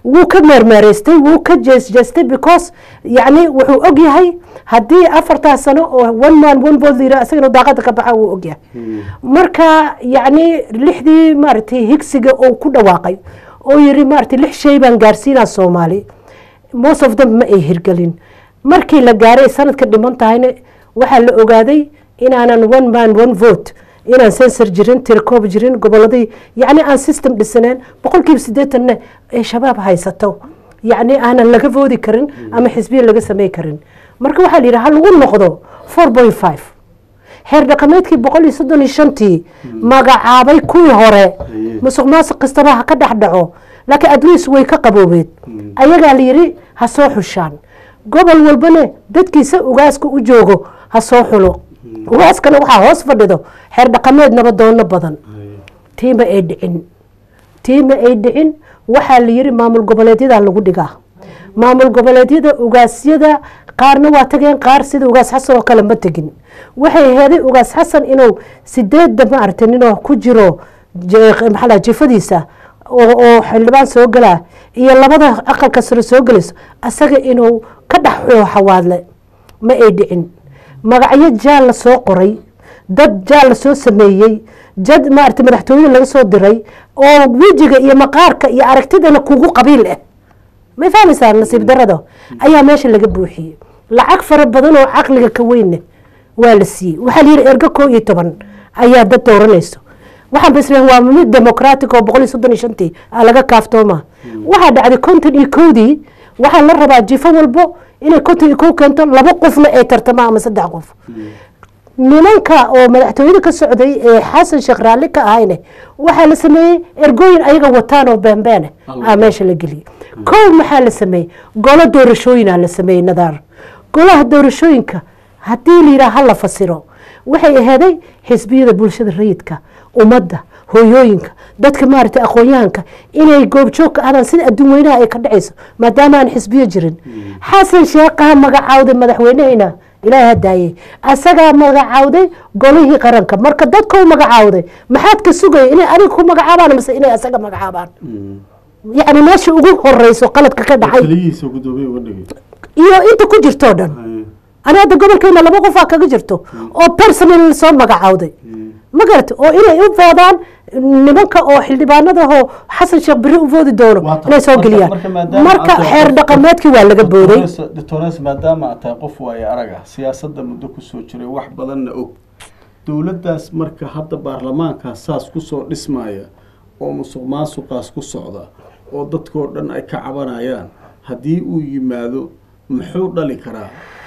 wuu ka meermeeraystay wuu ka jeesjeestay because yacni wuxuu og yahay haddii afartaas sano oo one man one vote layidhaha isaga inuu daaqada ka baxa wuu og yahay marka yacni lixdii maaragtay higsiga oo ku dhawaaqay oo yiri maaragtay lix shay baan gaarsiinaa soomaali most of them ma ay hirgelin markii la gaaray sanadka dhiman tahayna waxaa la ogaaday inaanan one man one vote inaan sensor jirin tirakoob jirin goboladii yacni aan system dhisaneen boqolkiiba siddeetanna ay shabaab haysato yacni aanan laga voodi karin ama xisbiya laga samey karin marka waxaa la yidhi ha lagu noqdo four point five xeer dhaqameedkii boqol iyo soddon iyo shantii magacaabay kuwii hore musuq maasuq kastaba ha ka dhex dhaco laakiin adliis way ka qaboobeed ayagaa la yidhi ha soo xushaan gobol walbana dadkiisa ugaaska u joogo ha soo xulo ugaaskana waxaa hoos fadhido xeer dhaqameed nabadoono badan tiima ay dhicin tiima ay dhicin waxaa la yidhi maamul goboleedyadaa lagu dhigaa maamul goboleedyada ugaasyada qaarna waa tageen qaar sida ugaas xasan oo kale ma tegin waxay heeday ugaas xasan inuu sideedda maaragtay ninoo ku jiro maxaa jifadiisa oo xildhibaan soo galaa iyo labada aqalka sare soo gelayso asaga inuu ka dhex xawaadle ma ay dhicin magacyo jaal la soo qoray dad jaal la soo sameeyey jad maaragtay madaxtooyada laga soo diray oo wejiga iyo maqaarka iyo aragtidana kugu qabiil ah may fahmaysaa nasiib darada ayaa meesha laga buuxiyey lacag fara badan oo caqliga ka weynna waa la siiyey waxaa layidhi ergo koo iyo toban ayaa dad dooranayso waxaan basleen waa mid democratic oo boqol iyo soddon iyo shantii aa laga kaaftooma waxaa dhacday konton iyo kowdii waxaa la rabaa jifo walbo inay konton iyo kow keento laba qofna ay tartamaan ama saddex qof nimanka oo madaxtooyada ka socday ee xasan sheekh raalli ka ahayne waxaa la sameeyey ergooyin ayaga wataan oo beenbeene aa meesha la geliyey kow maxaa la sameeyey golo doorashooyinaa la sameeyey nadaar golaha doorashooyinka haddii la yidhaha ha la fasiro waxay aheeday xisbiyada bulshada rayidka ummadda hooyooyinka dadka maaragtay aqoon-yahanka inay goobjoog ka ahdaan sida adduun weynaha ay ka dhacayso maadaama aan xisbiyo jirin xasan sheekhaha magacaawday madaxweynehayna ilaahi hadaayey asagaa magacaawday golihii qaranka marka dadkau magacaawday maxaad ka sugaya inay adiga ku magacaabaan mase inay asaga magacaabaan yacni meesha ugu horeyso qaladka ka dhacay iyo inta ku jirtoo dhan ani hadda gobolkeena laba qofaa kaga jirto oo personal soo magacaawday ma garata oo inay u foodaan nimanka oo xildhibaanadahoo xasan sheekh beri u foodi doono inay soo geliyaan marka xeer dhaqameedkii waa laga booday doctores maadaama aad tahay qof waaye araga siyaasadda muddo kusoo jiray wax badanna og dowladdaas marka hadda baarlamaankaas saas kusoo dhismaya oo musuq maasuqaas ku socda oo dadkoo dhan ay ka cabanayaan haddii uu yimaado muxuu dhali karaa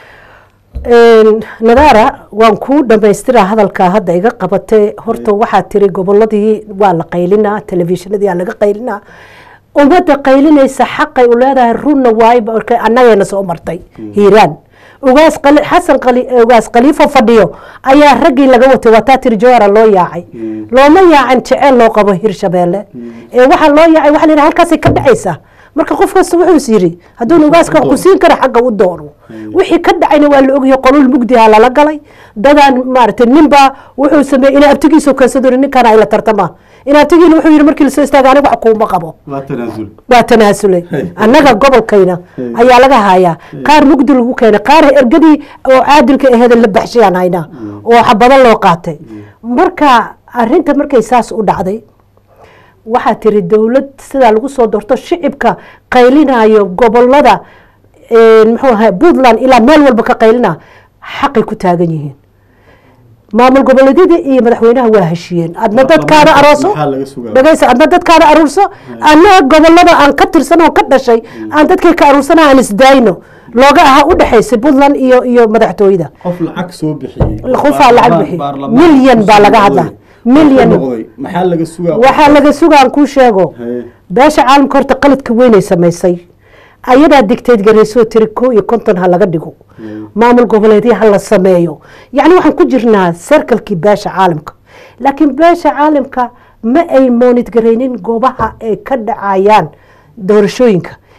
nadaara waan kuu dhamaystiraa hadalkaa hadda iga qabatay horta waxaa tiri goboladii waa la qaylinaa telefishinadii aa laga qaylinaa ummadda qaylinaysa xaqay u leedahay runna waayba annagayna soo martay hiiraan ugaas xasan ugaas khaliifo fadhiyo ayaa raggii laga watay waataa tiri jawara loo yaacay looma yaacin jeceel loo qabo hirshabeelle ee waxaa loo yaacay waxa la yidhaha halkaasay ka dhacaysaa marka qof kasta wuxuu is yidhi hadduuna ugaaska wax ku siin kara xagga u doono wixii ka dhacayna waa la ogyahay qolul mugdiha lala galay dadaan maaragtay ninbaa wuxuu sameeyey inay abtigiisu keensadori ninkaan ay la tartamaa in abtigiina wuxuu yidhi markii lasoo istaaga aniga wax kuuma qabo waa tanaasulay annaga gobolkayna ayaa laga hayaa qaar mugdi lagu keenay qaar ergadii oo caadilka aheeda la baxshayaan haynaa oo xabado loo qaatay marka arinta markay saas u dhacday waxaa tiri dowlad sidaa lagu soo doorto shicibka qaylinayo gobolada muxuu ahaa puntland ilaa meel walba ka qaylina xaqay ku taagan yihiin maamul goboleedyadii iyo madaxweynaha waa heshiiyeen adna dadkaada arooso dhagaysa adna dadkaada aruurso anna gobolada aan ka tirsan oo ka dhashay aan dadkay ka aruursana aan isdaayno looga ahaa u dhexaysay puntland iyo iyo madaxtooyada qof lacag soo bixiyey qofaa lacag bixiyey milyan baa laga hadlaa milyan maxaa laga sugaa waxaa laga sugaan kuu sheego beesha caalamka horta qaladka weynay samaysay ayadaa digtayd garaysoo tiri ko iyo konton ha laga dhigo maamul goboleedya ha la sameeyo yacni waxaan ku jirnaa serkalkii beesha caalamka laakiin beesha caalamka ma ay moonid garaynin goobaha ay ka dhacayaan doorashooyinka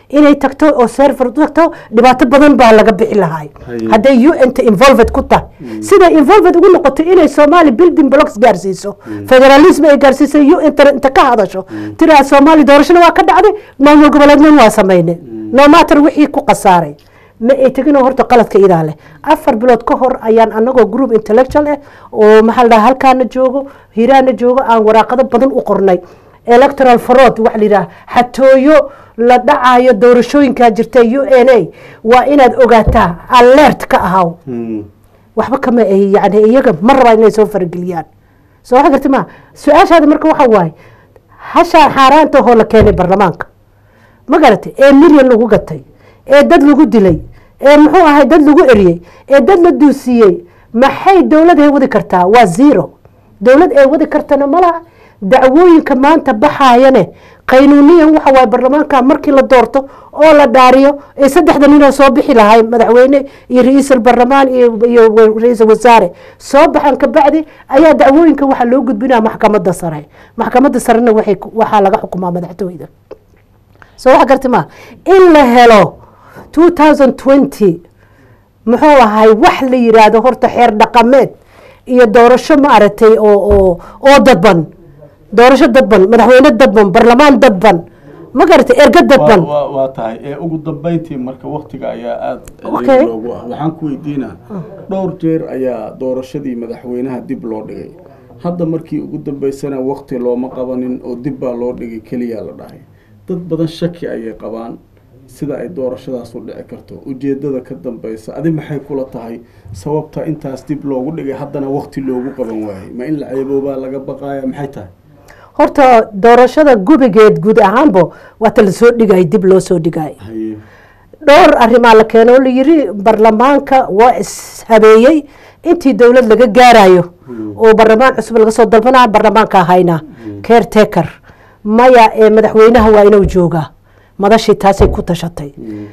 inay tagto oo server tagto dhibaato badan baa laga bixi lahay Haye. hadday un-ta involved ku tahay siday involved ugu noqoto inay soomaali building blocks gaarsiiso federalism ay gaarsiiso un-ta inta ka hadasho tiraa soomaali doorashana waa ka dhacday maamul goboleednan waa samayne no matter wixii ku khasaaray ma ay tegin oo horta qaladka idaa leh afar bilood ka hor ayaan anagoo group intellectual ah oo maxaa la dhaha halkaana joogo hiraana joogo aan waraaqado badan u qornay electoral fraud waxa la yidhaha xatooyo la dhacayo doorashooyinkaa jirta u n a waa inaad ogaataa alert ka ahaw waxba kama ay yani iyaga ma rabaa inay soo farageliyaan soo waxa garti ma su-aashaada marka waxa waaye hashaan xaaraanta hoo la keenay baarlamaanka ma garatay ee milyan lagu gatay ee dad lagu dilay ee muxuu ahay dad lagu eriyey ee dad la duusiiyey maxay dowlad ay wadi kartaa waa zero dowlad ay wadi kartana malaha dacwooyinka maanta baxaayane qaynuuniyan waxa waaye baarlamaanka markii la doorto oo la dhaariyo ee saddexda ninoo soo bixi lahay madaxweyne iyo ra-iisul baarlamaan iyo iyo ra-iisul wasaare soo baxan kabacdi ayaa dacwooyinka waxaa loo gudbinaya maxkamadda sare maxkamadda sarena waxay ku- waxaa laga xukumaa madaxtooyda soo waxa garti ma in la helo 2020 muxuu ahay wax la yiraahdo horta xeer dhaqameed iyo doorasho ma aragtay oo oo oo dadban doorasho dadban madaxweyne dadban barlamaan dadban ma garatay erga dadban waa waa- waa tahay ee ugu dambeyntii marka waktiga ayaa aada Okay. ciriiri loogu ah waxaan ku weydiinaa dhowr jeer ayaa doorashadii madaxweynaha dib loo dhigay hadda markii ugu dambeysana wakti looma qabanin oo dib baa loo dhigay keliya la dhahay dad badan shaki ayay qabaan sida ay doorashadaas u dhici karto ujeedada ka dambeysa adi maxay kula tahay sababta intaas dib loogu dhigay haddana wakti loogu qaban waayay ma in la ceeboobaa laga baqaaya maxay tahay horta doorashada gubigeed guud ahaanba waata lasoo dhigay dib loo soo dhigay haye dhowr arrimaa la keeno oo la yiri baarlamaanka waa ishabeeyey intii dowlad laga gaarayo oo baarlamaan cusub laga soo dalbanaya baarlamaanka hayna caretaker maya ee madaxweynaha waa inuu joogaa madashii taasay ku tashatay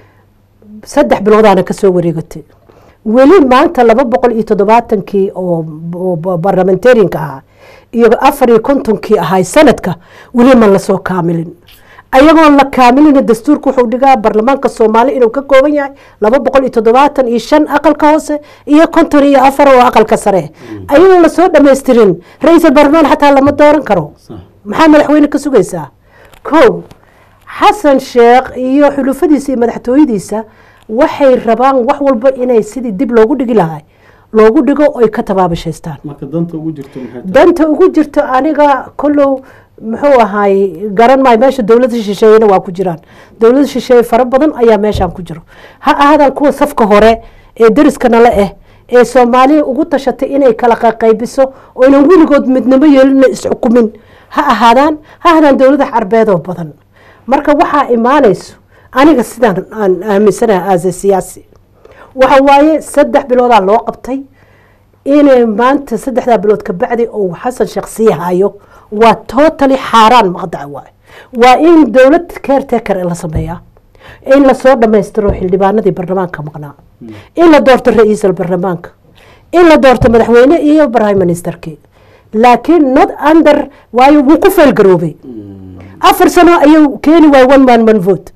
saddex biloodaana kasoo wareegatay weli maanta laba boqol iyo toddobaatankii oo oo barlamentarianka ahaa iyo afar iyo kontonkii ahay sanadka weli ma lasoo kaamilin ayagoon la kaamilina dastuurka wuxuu dhigaa baarlamaanka soomaali inuu ka kooban yahay laba boqol iyo toddobaatan iyo shan aqalka hoose iyo konton iyo afar oo aqalka sare ayagoon lasoo dhamaystirin ra-iisul baarlamaan xataa lama dooran karo maxaa madaxweyne ka sugaysaa kow xasan sheekh iyo xulufadiisa iyo madaxtooyadiisa waxay rabaan wax walba inay sidii dib loogu dhigi lahay loogu dhigo oy ka tabaabashaystaan marka danta ugu jirto maxay tahay danta ugu jirto aniga kollow muxuu ahaay garan maayo meesha dowlada shisheeyena waa ku jiraan dowlada shisheeye fara badan ayaa meeshaan ku jiro ha ahaadaan kuwa safka hore ee deriskana la ah ee soomaaliya ugu tashatay inay kala qaybiso oo inan weligood midnimo yeelina isxukumin ha ahaadaan ha ahaadaan dowlada carbeedoo badan marka waxaa imaanayso aniga sidaan aan aaminsanahay aase siyaasi waxa waaye saddex biloodaa loo qabtay inay maanta saddexdaa bilood ka bacdi uu xasan sheekh sii hayo waa totally xaaraan maqdaca waay waa in dowlad caretaker la sameeyaa in lasoo dhammaystiro xildhibaanadii baarlamaanka maqnaa in la doorto ra-iisul baarlamaanka in la doorto madaxweyne iyo prime ministerkii laakiin not under waayo wuu ku feelgaroobay afar sano ayuu keeni waay one man one vote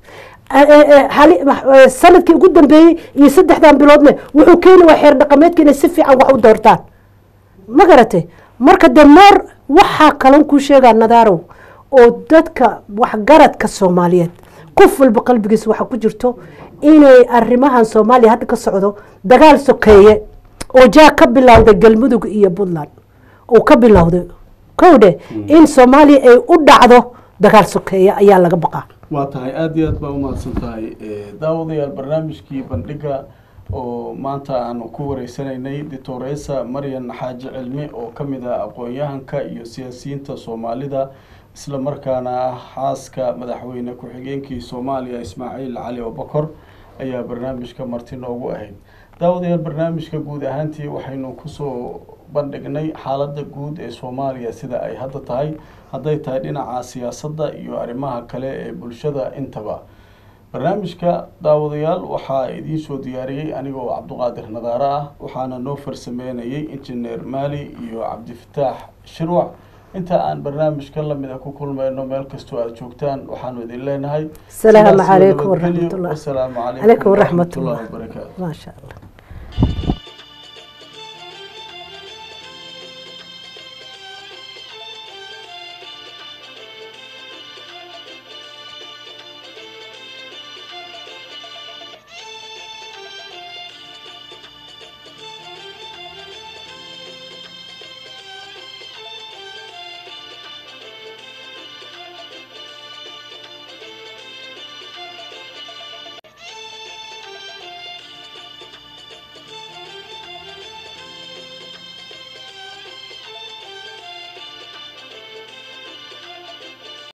sanadkii ugu dambeeyey iyo saddexdan biloodne wuxuu keeni waay xeer dhaqameedka inay si fiican wax u doortaan ma garatay marka de moor waxaa kalon kuu sheegaa nadaarow oo dadka waxgaradka soomaaliyeed qof walba qalbigiisa waxaa ku jirto inay arimahan soomaaliya hadda ka socdo dagaal sokeeye oo jaa ka bilowday galmudug iyo puntland uu ka bilowday kowdhe in soomaaliya ay u dhacdo dagaal sokeeye ayaa laga baqaa waa tahay aada iyo aad baa umahadsan tahay daawadayaal barnaamijkii bandhiga oo maanta aanu ku wareysanaynay doctoresa maryan xaaji cilmi oo ka mid ah aqoon-yahanka iyo siyaasiyiinta soomaalida isla markaana ah xaaska madaxweyne ku-xigeenkii soomaaliya ismaaciil cali obakor ayaa barnaamijka marti noogu ahayd daawadayaal barnaamijka guud ahaantii waxaynu kusoo bandhignay xaaladda guud ee soomaaliya sida ay hadda tahay hadday tahay dhinaca siyaasadda iyo arrimaha kale ee bulshada intaba barnaamijka daawadayaal waxaa idiin soo diyaariyey anigoo cabduqaadir nadaare ah waxaana noo farsameynayay injineer maali iyo cabdifataax shirwac inta aan barnaamijka lamid a ku kulmayno meel kastoo aad joogtaan waxaanu idin leenahay السلام sidaas iyo عليكم nabadgelyo. ورحمة الله wasalaamu عليكم calaykum ورحمة waraxmatullahi الله wabarakaatu ما شاء الله